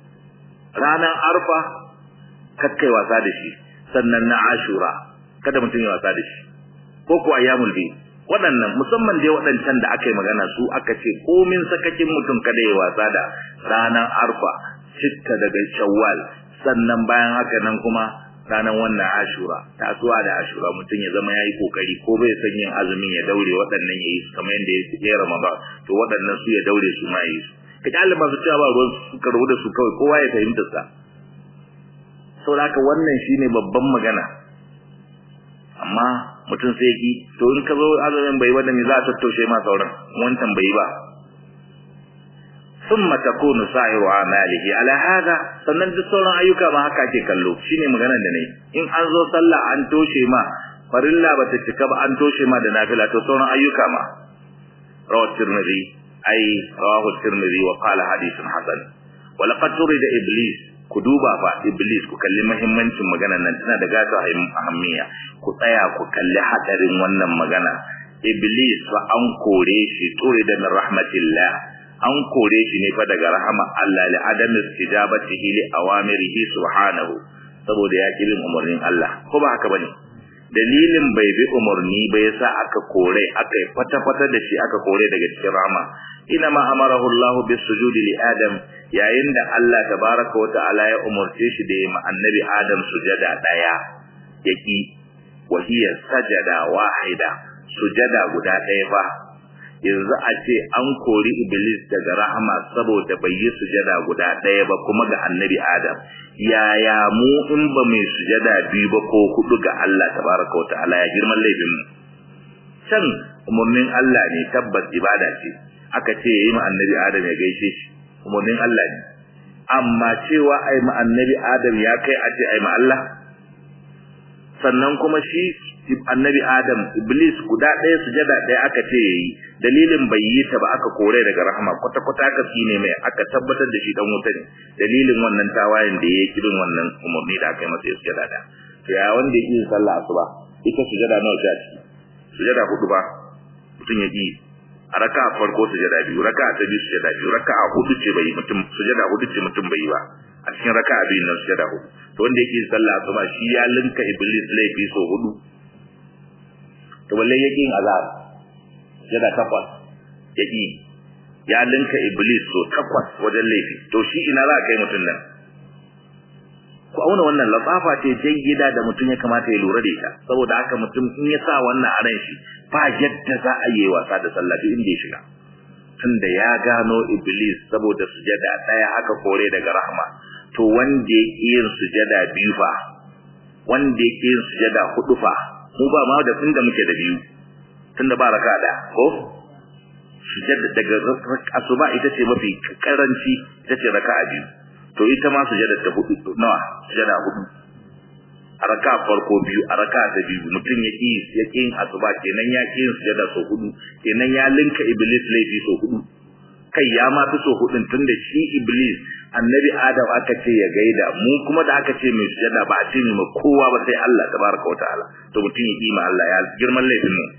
ranar arfa kakkai wasa da shi sannan na ashura kada mutum ya wasa da shi ko kuwa ayyamul bi waɗannan musamman dai waɗancan da aka yi magana su aka ce komin sakakin mutum kada ya wasa da ranar arfa citta daga shawwal sannan bayan haka nan kuma ranar wannan ashura tasuwa da ashura mutum ya zama yayi kokari ko bai san yin azumin ya daure waɗannan yayi su kamar yadda ya yi ramadan to waɗannan su ya daure su ma yi su ka kyale masu cewa ba ruwan su ka da su kawai kowa ya fahimta sa saboda haka wannan shine babban magana amma mutum sai ki to in ka zo azumin bai ba da me za a tattaushe ma sauran wancan bai ba ثم تكون سائر اعماله على هذا sannan duk sauran ayyuka ma haka ake kallo shine maganar da nayi in an zo sallah an toshe ma farilla bata cika ba an toshe ma da nafila to sauran ayyuka ma rawahu tirmidhi ay rawahu tirmidhi wa qala hadithun hasan wa laqad turida iblis ku duba fa iblis ku kalli muhimmancin maganar nan tana da gata ahammiya ku tsaya ku kalli hadarin wannan magana iblis fa an kore shi turida min rahmatillah an kore shi ne fa daga rahama Allah li adam istijabatihi li awamirihi subhanahu saboda ya ki bin umarnin Allah ko ba haka bane dalilin bai bi umarni ba yasa aka kore aka fata fata da shi aka kore daga cikin rahama ina ma amarahu Allah bis sujudi li adam yayin da Allah tabaraka wa ta'ala ya umarce shi da ma annabi adam sujada daya yaki wa hiya sajada wahida sujada guda daya fa yanzu a ce an kori iblis daga rahama saboda bai yi sujada guda ɗaya ba kuma ga annabi adam yaya mu in ba mai sujada biyu ba ko hudu ga Allah tabaraka wa ta'ala ya girman laifin mu can umarnin Allah ne tabbas ibada ce aka ce yayi ma annabi adam ya gaishe shi umarnin Allah ne amma cewa ai ma annabi adam ya kai a ce ai ma Allah sannan kuma shi annabi adam iblis guda ɗaya sujada ɗaya aka ce yayi dalilin bai yi ta ba aka kore daga rahama kwata kwata aka tsine mai aka tabbatar da shi dan wuta ne dalilin wannan tawayen da yake kirin wannan umarni da aka yi masa sujada da to ya wanda yake yin sallah asuba ita sujada nawa ce a ciki sujada hudu ba mutum ya yi a raka a farko sujada biyu raka ta biyu sujada biyu raka a hudu ce bai mutum sujada hudu ce mutum bai yi ba a cikin raka a biyu nan sujada hudu to wanda yake yin sallah asuba shi ya linka iblis laifi so hudu to balle yake yin azab yana takwas yake ya linka iblis so takwas wajen laifi to shi ina za a kai mutum nan ku auna wannan latsafa ce jayyida da mutum ya kamata ya lura da ita saboda haka mutum in ya sa wannan a ran shi ba yadda za a yi wasa da sallah duk inda ya shiga tunda ya gano iblis saboda sujada daya aka kore daga rahma to wanda yake yin sujada biyu fa wanda yake yin sujada hudu fa mu ba ma da tunda muke da biyu tunda ba raka da ko sujada daga asuba ita ce mafi karanci ita ce raka'a biyu to ita ma sujada ta hudu nawa sujada hudu a raka farko biyu a raka ta biyu mutum ya ki ya ki asuba kenan ya ki sujada so hudu kenan ya linka iblis laifi so hudu kai ya ma fi so hudun tunda shi iblis annabi adam aka ce ya gaida mu kuma da aka ce mai sujada ba a ce mai kowa ba sai Allah tabaraka wa ta'ala to mutum ya kima Allah ya girman laifin mu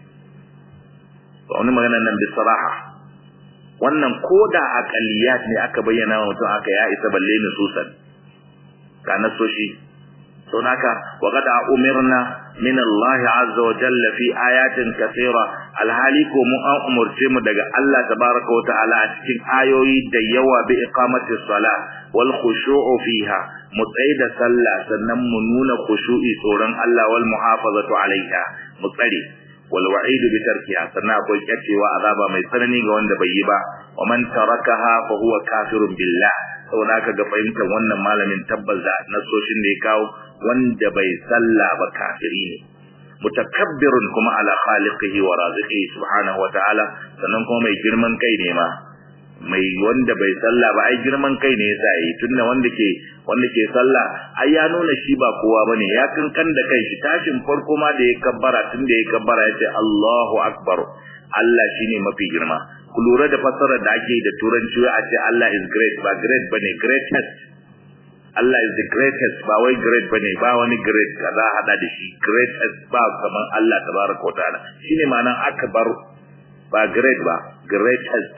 to wani magana nan bi saraha wannan koda aqaliyat ne aka bayyana wa mutum aka ya isa balle ni susan ka nasoshi to naka wa qad umirna min Allah azza wa jalla fi ayatin kathira alhali ko mu an umurce mu daga Allah tabaraka wa ta'ala a cikin ayoyi da yawa bi iqamati salah wal khushu'u fiha mu da sallah sannan mu nuna khushu'i tsoron Allah wal muhafazatu alaiha mu tsare wal wa'idu bi tarkiha sannan akwai kyacewa azaba mai tsanani ga wanda bai yi ba wa man tarakaha fa huwa kafirun billah saboda haka ga fahimtar wannan malamin tabbas da nasoshin da ya kawo wanda bai salla ba kafiri ne mutakabbirun kuma ala khaliqihi wa raziqihi subhanahu wa ta'ala sannan kuma mai girman kai ne ma mai wanda bai salla ba ai girman kai ne yasa yi tunda wanda ke wanda ke salla ai ya nuna shi ba kowa bane ya kankan da kai shi tashin farko ma da ya kabbara tunda ya kabbara ya ce Allahu akbar Allah shine mafi girma ku lura da fassarar da ake da turanci a ce Allah is great ba great bane greatest Allah is the greatest ba wai great bane ba wani great da za a hada da shi greatest ba kamar Allah tabaraka wa ta'ala shine ma'anar akbar ba great ba greatest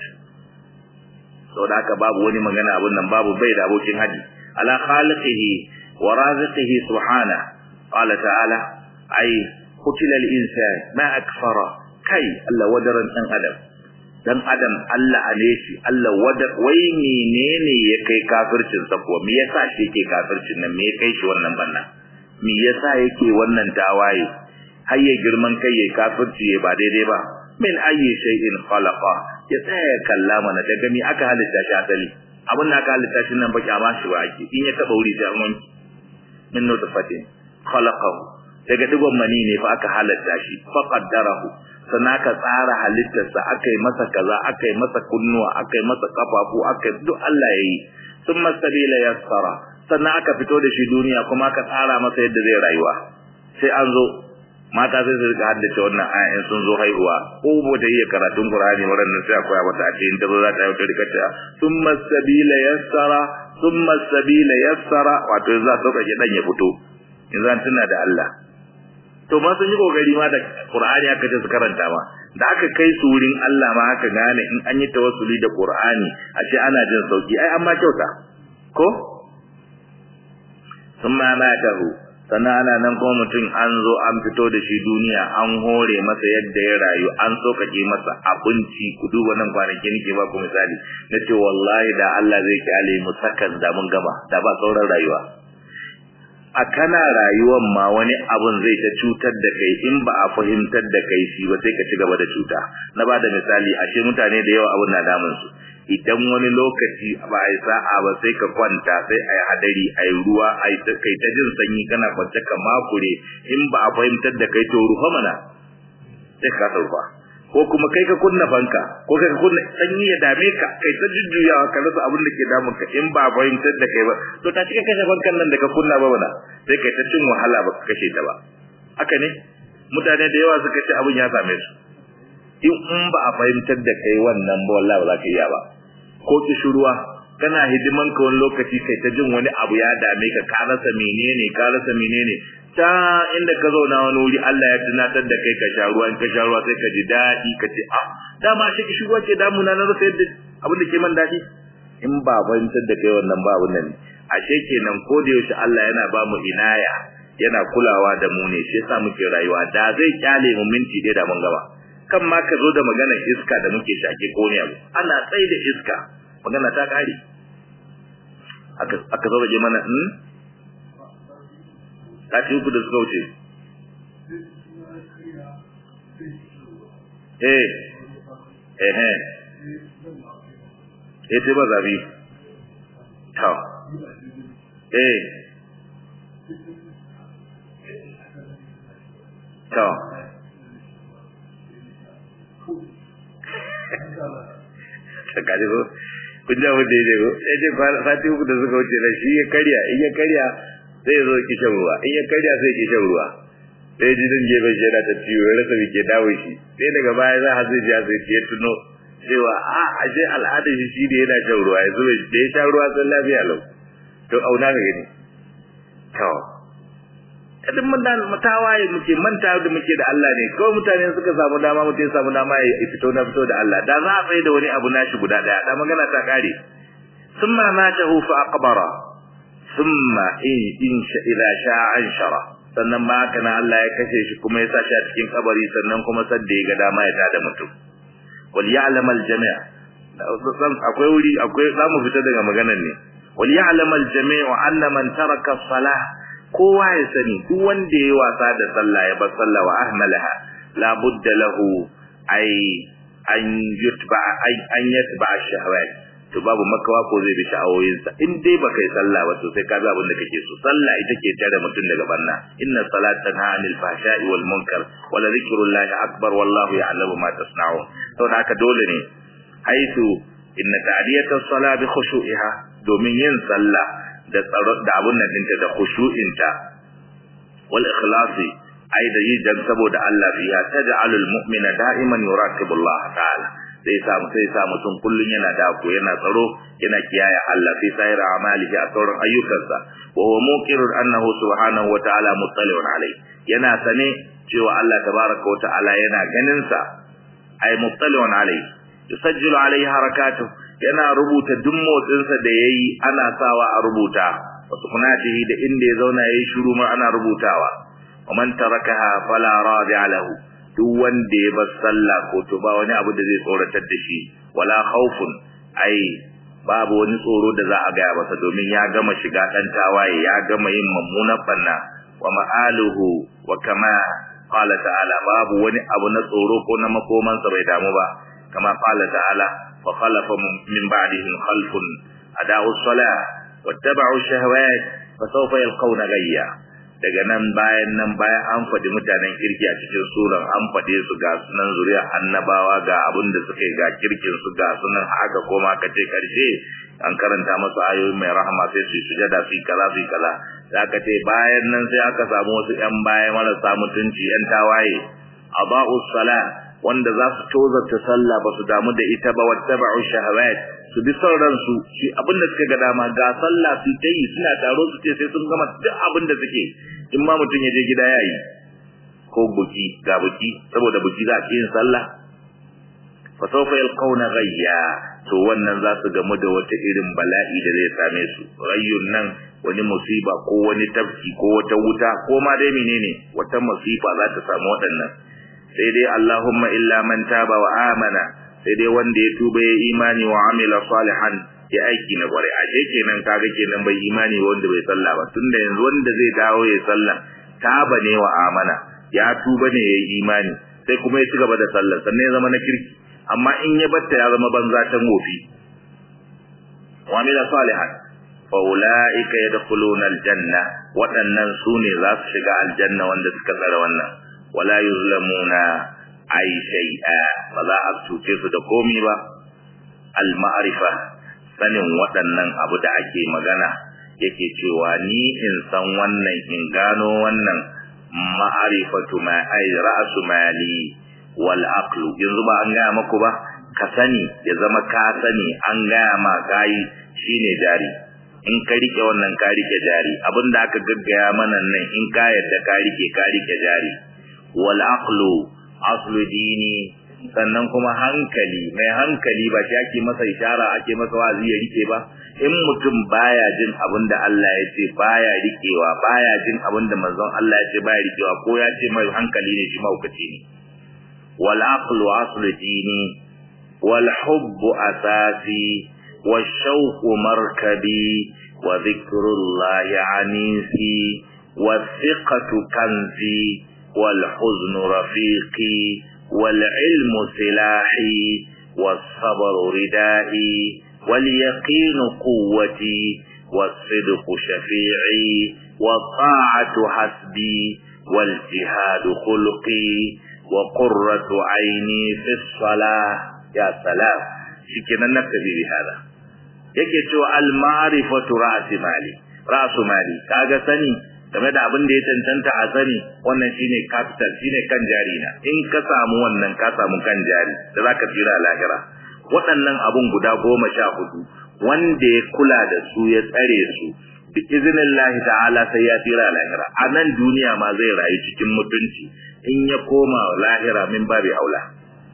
saboda haka babu wani magana abun nan babu bai da abokin haji ala khaliqihi wa raziqihi subhana qala ta'ala ai qutila al-insan ma akfara kai Allah wadaran dan adam dan adam Allah ne shi Allah wada wai menene ya kai kafircin sa ko me yasa shi yake kafircin nan me ya kai shi wannan banna me yasa yake wannan tawaye har ya girman kai ya kafirci ya ba daidai ba min ayyi shay'in khalaqa ya tsaya kalla mana daga me aka halitta shi asali abin da aka halitta shi nan ba kyama shi ba ake in ya taba wuri sai an wanki min nutfatin khalaqahu daga digon mani ne fa aka halitta shi fa qaddarahu sannan aka tsara halittarsa aka yi masa kaza aka yi masa kunnuwa aka yi masa kafafu aka duk Allah ya yi sun masabila yassara sannan aka fito da shi duniya kuma aka tsara masa yadda zai rayuwa sai an zo mata sai su rika haddace wannan aya in sun zo haihuwa ko ba ta iya karatun Qur'ani wannan sai akwai mata a cikin ta zo za ta yi ta rika ta thumma sabila yassara thumma sabila yassara wato za ta sauka dan ya fito in zan tuna da Allah to ma sun yi kokari ma da Qur'ani aka ce su karanta ma da aka kai su wurin Allah ma aka gane in an yi tawassuli da Qur'ani ashe ana jin sauki ai amma kyauta ko summa matahu sannan ana nan kuma mutum an zo an fito da shi duniya an hore masa yadda ya rayu an sokake masa abinci ku duba nan kwanaki nake ba ku misali na ce wallahi da Allah zai kyale mu sakan da mun gama da ba sauran rayuwa a kana rayuwan ma wani abun zai ta cutar da kai in ba a fahimtar da kai shi ba sai ka ci gaba da cuta na ba da misali ashe mutane da yawa abun na damun su idan wani lokaci ba a yi sa'a ba sai ka kwanta sai a yi hadari a yi ruwa a yi kai ta jin sanyi kana kwance ka makure in ba a fahimtar da kai to rufa mana sai ka rufa ko kuma kai ka kunna fanka ko kai ka kunna sanyi ya dame ka kai ta jujjuyawa ka rasa abin da ke damun ka in ba fahimtar da kai ba to ta cika kashe fankan nan da ka kunna ba bana sai kai ta cin wahala ba ka kashe ta ba haka ne mutane da yawa suka ce abin ya same su in in ba a fahimtar da kai wannan ba wallahi ba za ka iya ba ko kishiruwa kana hidiman ka wani lokaci kai ta jin wani abu ya dame ka ka rasa menene ka rasa menene ta inda ka zauna wani wuri Allah ya tunatar da kai ka sha ruwa in ka sha ruwa sai ka ji daɗi ka ce ah dama shi kishiruwa ce damuna na rasa yadda abin da ke man daɗi in ba fahimtar da kai wannan ba abin nan ashe kenan ko da yaushe Allah yana ba mu inaya yana kulawa da mu ne shi yasa muke rayuwa da zai kyale mu minti ɗaya da mun gaba kan ma ka zo da maganar iska da muke shake ko ne abu ana tsaye da iska magana ta kare aka aka zo da mana in sati uku da suka wuce eh eh eh eh sai ba zabi to eh to kaji ko kun ji abin da ya ko ya ce sati uku da suka wuce na shi ya karya in ya karya sai ya zo ki shan ruwa in ya karya sai ki shan ruwa sai ji zan gefe shi yana ta ciwo ya rasa ke dawo shi sai daga baya za a zai ji sai ya tuno cewa a aje al'adar shi shi da yana shan ruwa yanzu da ya sha ruwa sun lafiya lau to auna ka gani to kadin mun da mutawaye muke manta da muke da Allah ne kawai mutane suka samu dama mutum samu dama ya fito na fito da Allah da za a tsaye da wani abu nashi guda daya da magana ta kare summa matahu fa aqbara summa in in sha ila sha anshara sannan ma haka na Allah ya kashe shi kuma ya sa shi a cikin kabari sannan kuma sadda ya ga dama ya tada mutum wal ya'lam al jami' akwai wuri akwai zamu fita daga maganar ne wal ya'lam al jami' anna man taraka salah kowa ya sani duk wanda ya wasa da sallah ya bar sallah wa ahmalaha la budda lahu ay an yutba ay an yatba shahawat to babu makawa ko zai bi sha'awoyinsa in dai baka yi sallah ba to sai ka bi abin da kake so sallah ita ke tare mutum daga banna inna salata tanha anil fahsha'i wal munkar wa la dhikrullahi akbar wallahu ya'lamu ma tasna'un to da haka dole ne haitu inna ta'diyata as-salah bi khushu'iha domin yin sallah da tsaro da abun nan dinta da khushu'inta wal ikhlasi ai da yi dan saboda Allah fiya taj'alul mu'mina da'iman yuraqibu Allah ta'ala sai sa sai sa mutum kullun yana dako yana tsaro yana kiyaye Allah fi sayar amalihi a sauran ayyukansa wa huwa muqirrun annahu subhanahu wa ta'ala muttali'un alayhi yana sane cewa Allah tabaraka wa ta'ala yana ganin sa ay muttali'un alayhi yusajjilu alayhi harakatu yana rubuta duk motsinsa da yayi ana sawa a rubuta wasu kunatihi da inda ya zauna yayi shiru ma ana rubutawa wa man tarakaha fala radi'a lahu duk wanda ya bar sallah ko to ba wani abu da zai tsoratar da shi wala khawfun ai babu wani tsoro da za a gaya masa domin ya gama shiga dan tawaye ya gama yin mummunan banna wa ma'aluhu wa kama qala ta'ala babu wani abu na tsoro ko na makomansa bai damu ba kama qala ta'ala fa khalafa min ba'dihim khalfun ada'u as-salah wattaba'u ash-shahawat fa sawfa yalqawna ghayya daga nan bayan nan bayan an faɗi mutanen kirki a cikin suran an faɗe su ga sunan zuriya annabawa ga abin da suka yi ga kirkin su ga sunan haka koma ka ce karshe an karanta masu ayoyi mai rahama sai su sujada su kaza su kaza za ka ce bayan nan sai aka samu wasu yan baya marasa mutunci yan tawaye aba'u sala wanda za su tozarta sallah ba su damu da ita ba wattaba'u shahawat su bi son ransu shi abin da suka ga dama ga sallah su ta yi suna taro su ce sai sun gama duk abin da suke in ma mutum ya je gida ya yi ko buki ga buki saboda buki za a yin sallah fa sawfa yalqawna ghayya to wannan za su gamu da wata irin bala'i da zai same su rayyun nan wani musiba ko wani tafki ko wata wuta ko ma dai menene wata musiba za ta samu waɗannan sai dai Allahumma illa man taba wa amana sai dai wanda ya tuba ya imani wa amila salihan ya aiki na kware a kenan kaga kenan bai imani wanda bai sallah ba tunda yanzu wanda zai dawo ya sallah taba ne wa amana ya tuba ne ya imani sai kuma ya ci gaba da sallah sannan ya zama na kirki amma in ya batta ya zama banza ta mofi wa amila salihan fa ulaika yadkhuluna aljanna waɗannan su ne za su shiga aljanna wanda suka tsara wannan wala yuzlamuna ai shay'a ba za a cuce su da komi ba al ma'rifa sanin waɗannan abu da ake magana yake cewa ni in san wannan in gano wannan ma'rifatu ma ai ra'su mali wal aqlu yanzu ba an gaya maku ba ka sani ya zama ka sani an gaya ma kai shine jari in ka rike wannan ka rike jari abinda aka gaggaya mana nan in ka yadda ka rike ka rike jari wal aqlu aslu dini sannan kuma hankali mai hankali ba shi ake masa ishara ake masa wazi ya rike ba in mutum baya jin abin da Allah ya ce baya rikewa baya jin abin da manzon Allah ya ce baya rikewa ko ya ce mai hankali ne shi mahaukaci ne wal aqlu aslu dini wal hubbu asasi wal shawqu markabi wa dhikrullahi anisi والثقة كنزي والحزن رفيقي والعلم سلاحي والصبر ردائي واليقين قوتي والصدق شفيعي والطاعة حسبي والجهاد خلقي وقرة عيني في الصلاة يا سلام شكنا نكتفي بهذا yake cewa al-ma'rifatu ra'si mali ra'su mali kaga sani game da abin da ya cancanta a sani wannan shine capital shine kan jari na in ka samu wannan ka samu kan jari da zaka tsira lahira waɗannan abun guda goma sha hudu wanda ya kula da su ya tsare su bi iznillahi ta'ala sai ya tsira lahira a nan duniya ma zai rayu cikin mutunci in ya koma lahira min babi aula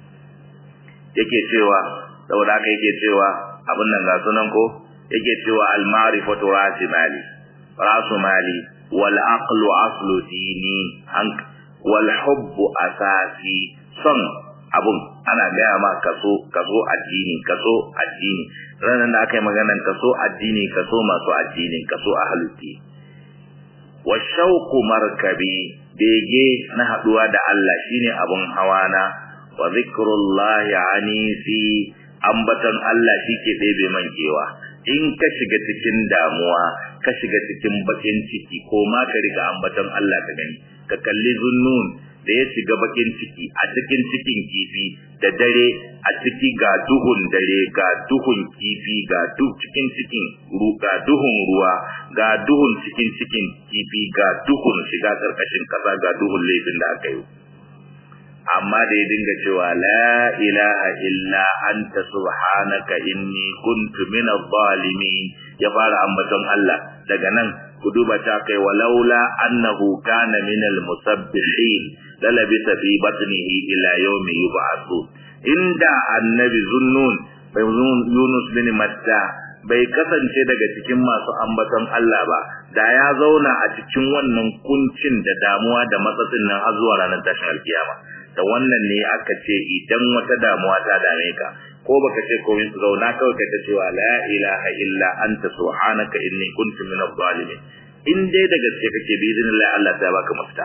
yake cewa saboda haka yake cewa abin nan ga sunan ko yake cewa al-ma'rifatu rasu mali rasu mali wal aqlu aslu dini wal hubbu asasi son abun ana gaya ma kaso kaso addini kaso addini ranar da aka yi maganan kaso addini kaso masu addini kaso ahaluti wa shauku markabi bege na haduwa da Allah shine abun hawana wa zikrullahi anisi ambaton Allah shike ɗebe mankewa in ka shiga cikin damuwa ka shiga cikin bakin ciki ko ma ka riga ambaton Allah ka gani ka kalli zunnun da ya shiga bakin ciki a cikin cikin kifi da dare a ciki ga duhun dare ga duhun kifi ga duk cikin cikin ga duhun ruwa ga duhun cikin cikin kifi ga duhun shiga karkashin kasa ga duhun laifin da aka yi amma da ya dinga cewa la ilaha illa anta subhanaka inni kuntu minadh zalimin ya fara ambaton Allah daga nan ku duba ta kai walaula annahu kana minal musabbihin lalabisa fi batnihi ila yawmi yub'athu inda annabi zunnun bai Yunus bin Matta bai kasance daga cikin masu ambaton Allah ba da ya zauna a cikin wannan kuncin da damuwa da matsatsin nan har zuwa ranar tashin alkiyama da wannan ne aka ce idan wata damuwa ta dame ka ko baka ce komai su zauna kawai ka ta cewa la ilaha illa anta subhanaka inni kuntu minadh zalimin in dai da gaske kake bi idin Allah Allah ta baka mafita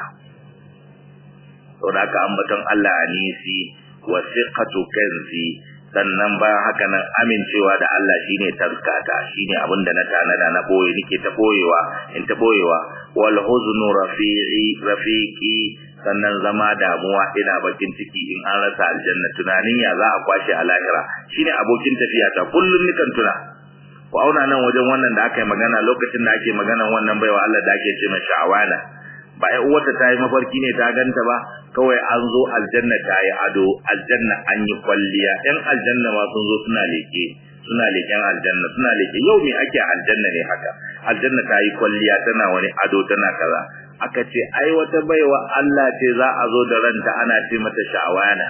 saboda haka ambaton Allah anisi wa siqatu kanzi sannan bayan haka nan amincewa da Allah shine taskata shine abin da na tanada na boye nake ta boyewa in ta boyewa wal huznu rafi'i rafiqi sannan zama damuwa ina bakin ciki in an rasa aljanna tunanin ya za a kwashe a lahira shine abokin tafiya ta kullun nikan tuna ku auna nan wajen wannan da aka yi magana lokacin da ake maganan wannan baiwa Allah da ake ce mai sha'awana ba ai uwarta ta yi mafarki ne ta ganta ba kawai an zo aljanna ta yi ado aljanna an yi kwalliya yan aljanna ma sun zo suna leke suna leken aljanna suna leke yau me ake aljanna ne haka aljanna ta yi kwalliya tana wani ado tana kaza aka ce ai wata baiwa Allah ce za a zo da ranta ana ce mata sha'awana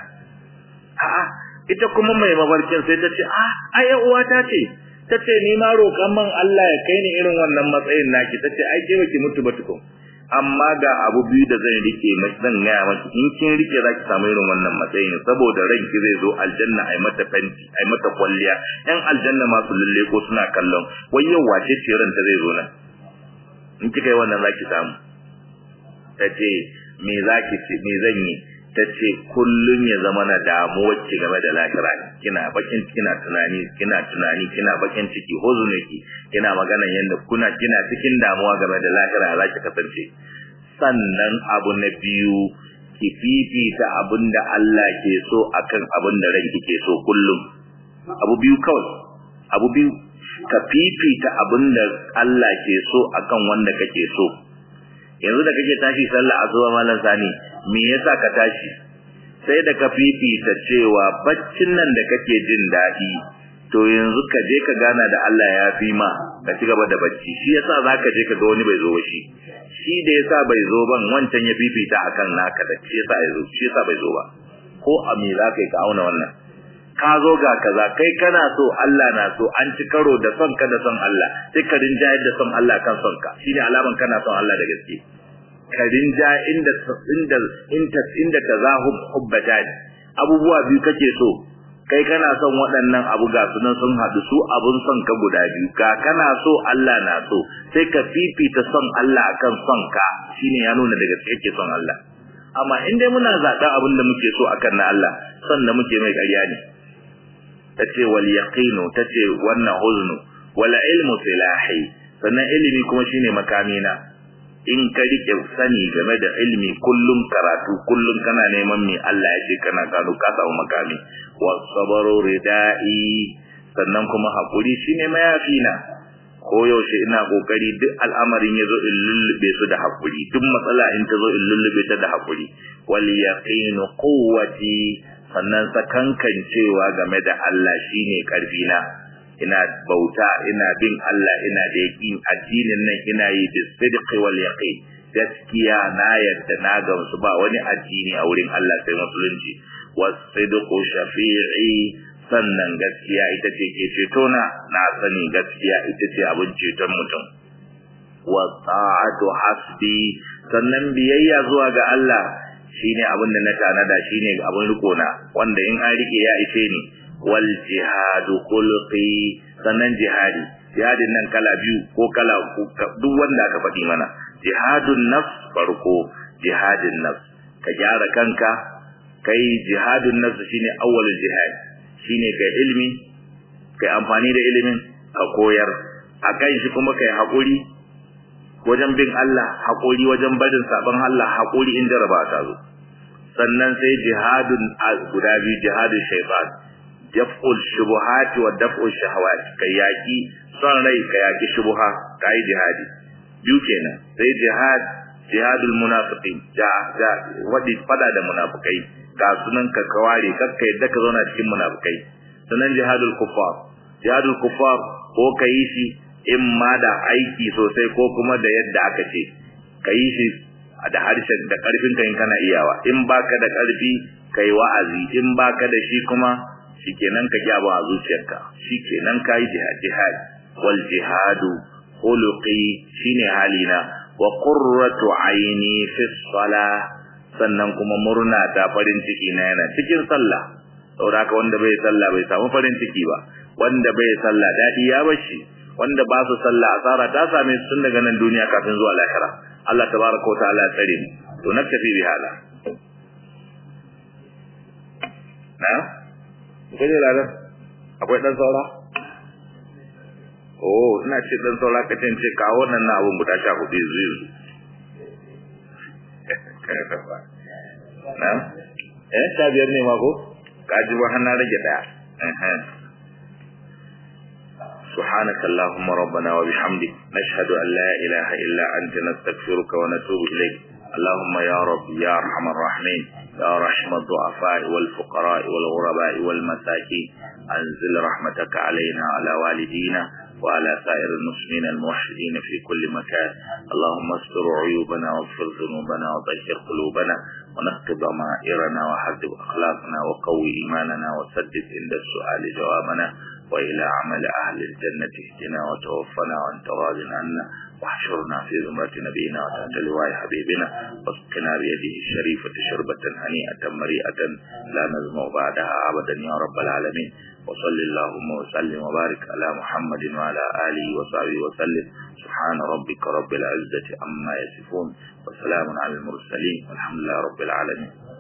a'a ita kuma mai mafarkin sai ta ce a ai uwata ce ta ce ni ma roƙan man Allah ya kai ni irin wannan matsayin naki ta ce ai ke baki mutu ba tukun amma ga abu biyu da zan rike mai zan gaya maki in kin rike za ki samu irin wannan matsayin saboda ranki zai zo aljanna ai mata fenti ai mata kwalliya yan aljanna ma su lalle ko suna kallon wai yau wace ce ranta zai zo nan in kika yi wannan za ki samu ta ce me za ki ce me zan yi ta ce kullum ya zama na damuwar ki game da lahira kina bakin kina tunani kina tunani kina bakin ciki hozune ki kina magana yanda kuna kina cikin damuwa game da lahira za ki kasance sannan abu na biyu ki fifita abin da Allah ke so akan abin da ranki ke so kullum abu biyu kawai abu biyu ka fifita abin da Allah ke so akan wanda kake so yanzu da kake tashi sallah asuba malam sani me yasa ka tashi sai da ka fifita cewa baccin nan da kake jin daɗi to yanzu ka je ka gana da Allah ya fi ma ka ci gaba da bacci shi yasa zaka je ka ga wani bai zo ba shi shi da yasa bai zo ban wancan ya fifita akan naka da shi yasa ya zo shi yasa bai zo ba ko a me za ka yi ka auna wannan ka zo ga kaza kai kana so Allah na so an ci karo da son ka da son Allah sai ka rinjayar da son Allah kan son ka shine alaman kana son Allah da gaske ka rinja inda inda inda inda tazahub hubbatan abubuwa biyu kake so kai kana son waɗannan abu ga sunan sun haɗu su abun son ka guda biyu ka kana so Allah na so sai ka fifita son Allah akan son ka shine ya nuna da gaske kake son Allah amma in dai muna zaɓen abin da muke so akan na Allah son da muke mai ƙarya ne tace wal yaqinu tace wannan huznu wal ilmu silahi sannan ilimi kuma shine makamina in ka rike sani game da ilimi kullum karatu kullum kana neman me Allah ya ce kana gano ka samu makami was sabru ridai sannan kuma hakuri shine mayafina ko yaushe ina kokari duk al'amarin yazo in lullube su da hakuri duk matsala in ta zo in lullube ta da hakuri wal yaqinu quwwati sannan sakankan cewa game da Allah shine karfi na ina bauta ina bin Allah ina da yakin addinin nan ina yi da sidqi wal yaqin gaskiya na yadda na gamsu ba wani addini a wurin Allah sai musulunci wasidqu shafi'i sannan gaskiya ita ce ke ceto na na sani gaskiya ita ce abin ceton mutum wa ta'atu hasbi sannan biyayya zuwa ga Allah shine abin da na tanada shine abin riko na wanda in an rike ya ishe ni wal jihadu khulqi sannan jihadi jihadin nan kala biyu ko kala duk wanda aka faɗi mana jihadun nafs farko jihadin nafs ka gyara kanka kai jihadun nafs shine awwalul jihad shine kai ilimi kai amfani da ilimin ka koyar akan shi kuma kai hakuri wajen bin Allah hakuri wajen barin sabon Allah hakuri in jaraba ta zo sannan sai jihadun guda biyu jihadun shaytan daf'ul shubuhati wa daf'ul shahawat kai yaki son rai ka yaki shubuha kai jihadi biyu kenan sai jihad jihadul munafiqin ja ja wadi fada da munafikai ga sunan ka kaware kakka yadda ka zauna cikin munafikai sannan jihadul kuffar jihadul kuffar ko kai shi in ma da aiki sosai ko kuma da yadda aka ce kai shi da harshen da karfin ka in kana iyawa in baka da karfi kai wa'azi in baka da shi kuma shikenan ka gyaba a zuciyarka shikenan kai jihad jihad wal jihadu khuluqi shine halina wa qurratu aini fi salah sannan kuma murna ta farin ciki na yana cikin sallah saboda haka wanda bai sallah bai samu farin ciki ba wanda bai sallah dadi ya bashi wanda ba su sallah asara ta same su tun daga nan duniya kafin zuwa lahira Allah tabaraka wa ta'ala tsare mu to naktafi bi hala na kaje ladan akwai dan saura oh ina ce dan saura ka ce kawo nan na abun guda 14 yanzu yanzu na eh ta biyar ne ma ko kaji ba hana rage daya سبحانك اللهم ربنا وبحمدك نشهد أن لا إله إلا أنت نستغفرك ونتوب إليك اللهم يا رب يا أرحم الراحمين يا رحم الضعفاء والفقراء والغرباء والمساكين أنزل رحمتك علينا وعلى والدينا وعلى سائر المسلمين الموحدين في كل مكان اللهم استر عيوبنا واغفر ذنوبنا وطهر قلوبنا ونقض ضمائرنا وحذب أخلاقنا وقوي إيماننا وسدد عند السؤال جوابنا وإلى عمل أهل الجنة اهدنا وتوفنا وأنت راض عنا واحشرنا في زمرة نبينا وتحت لواء حبيبنا واسقنا بيده الشريفة شربة هنيئة مريئة لا نزمع بعدها أبدا يا رب العالمين وصل اللهم وسلم وبارك على محمد وعلى آله وصحبه وسلم سبحان ربك رب العزة عما يصفون وسلام على المرسلين والحمد لله رب العالمين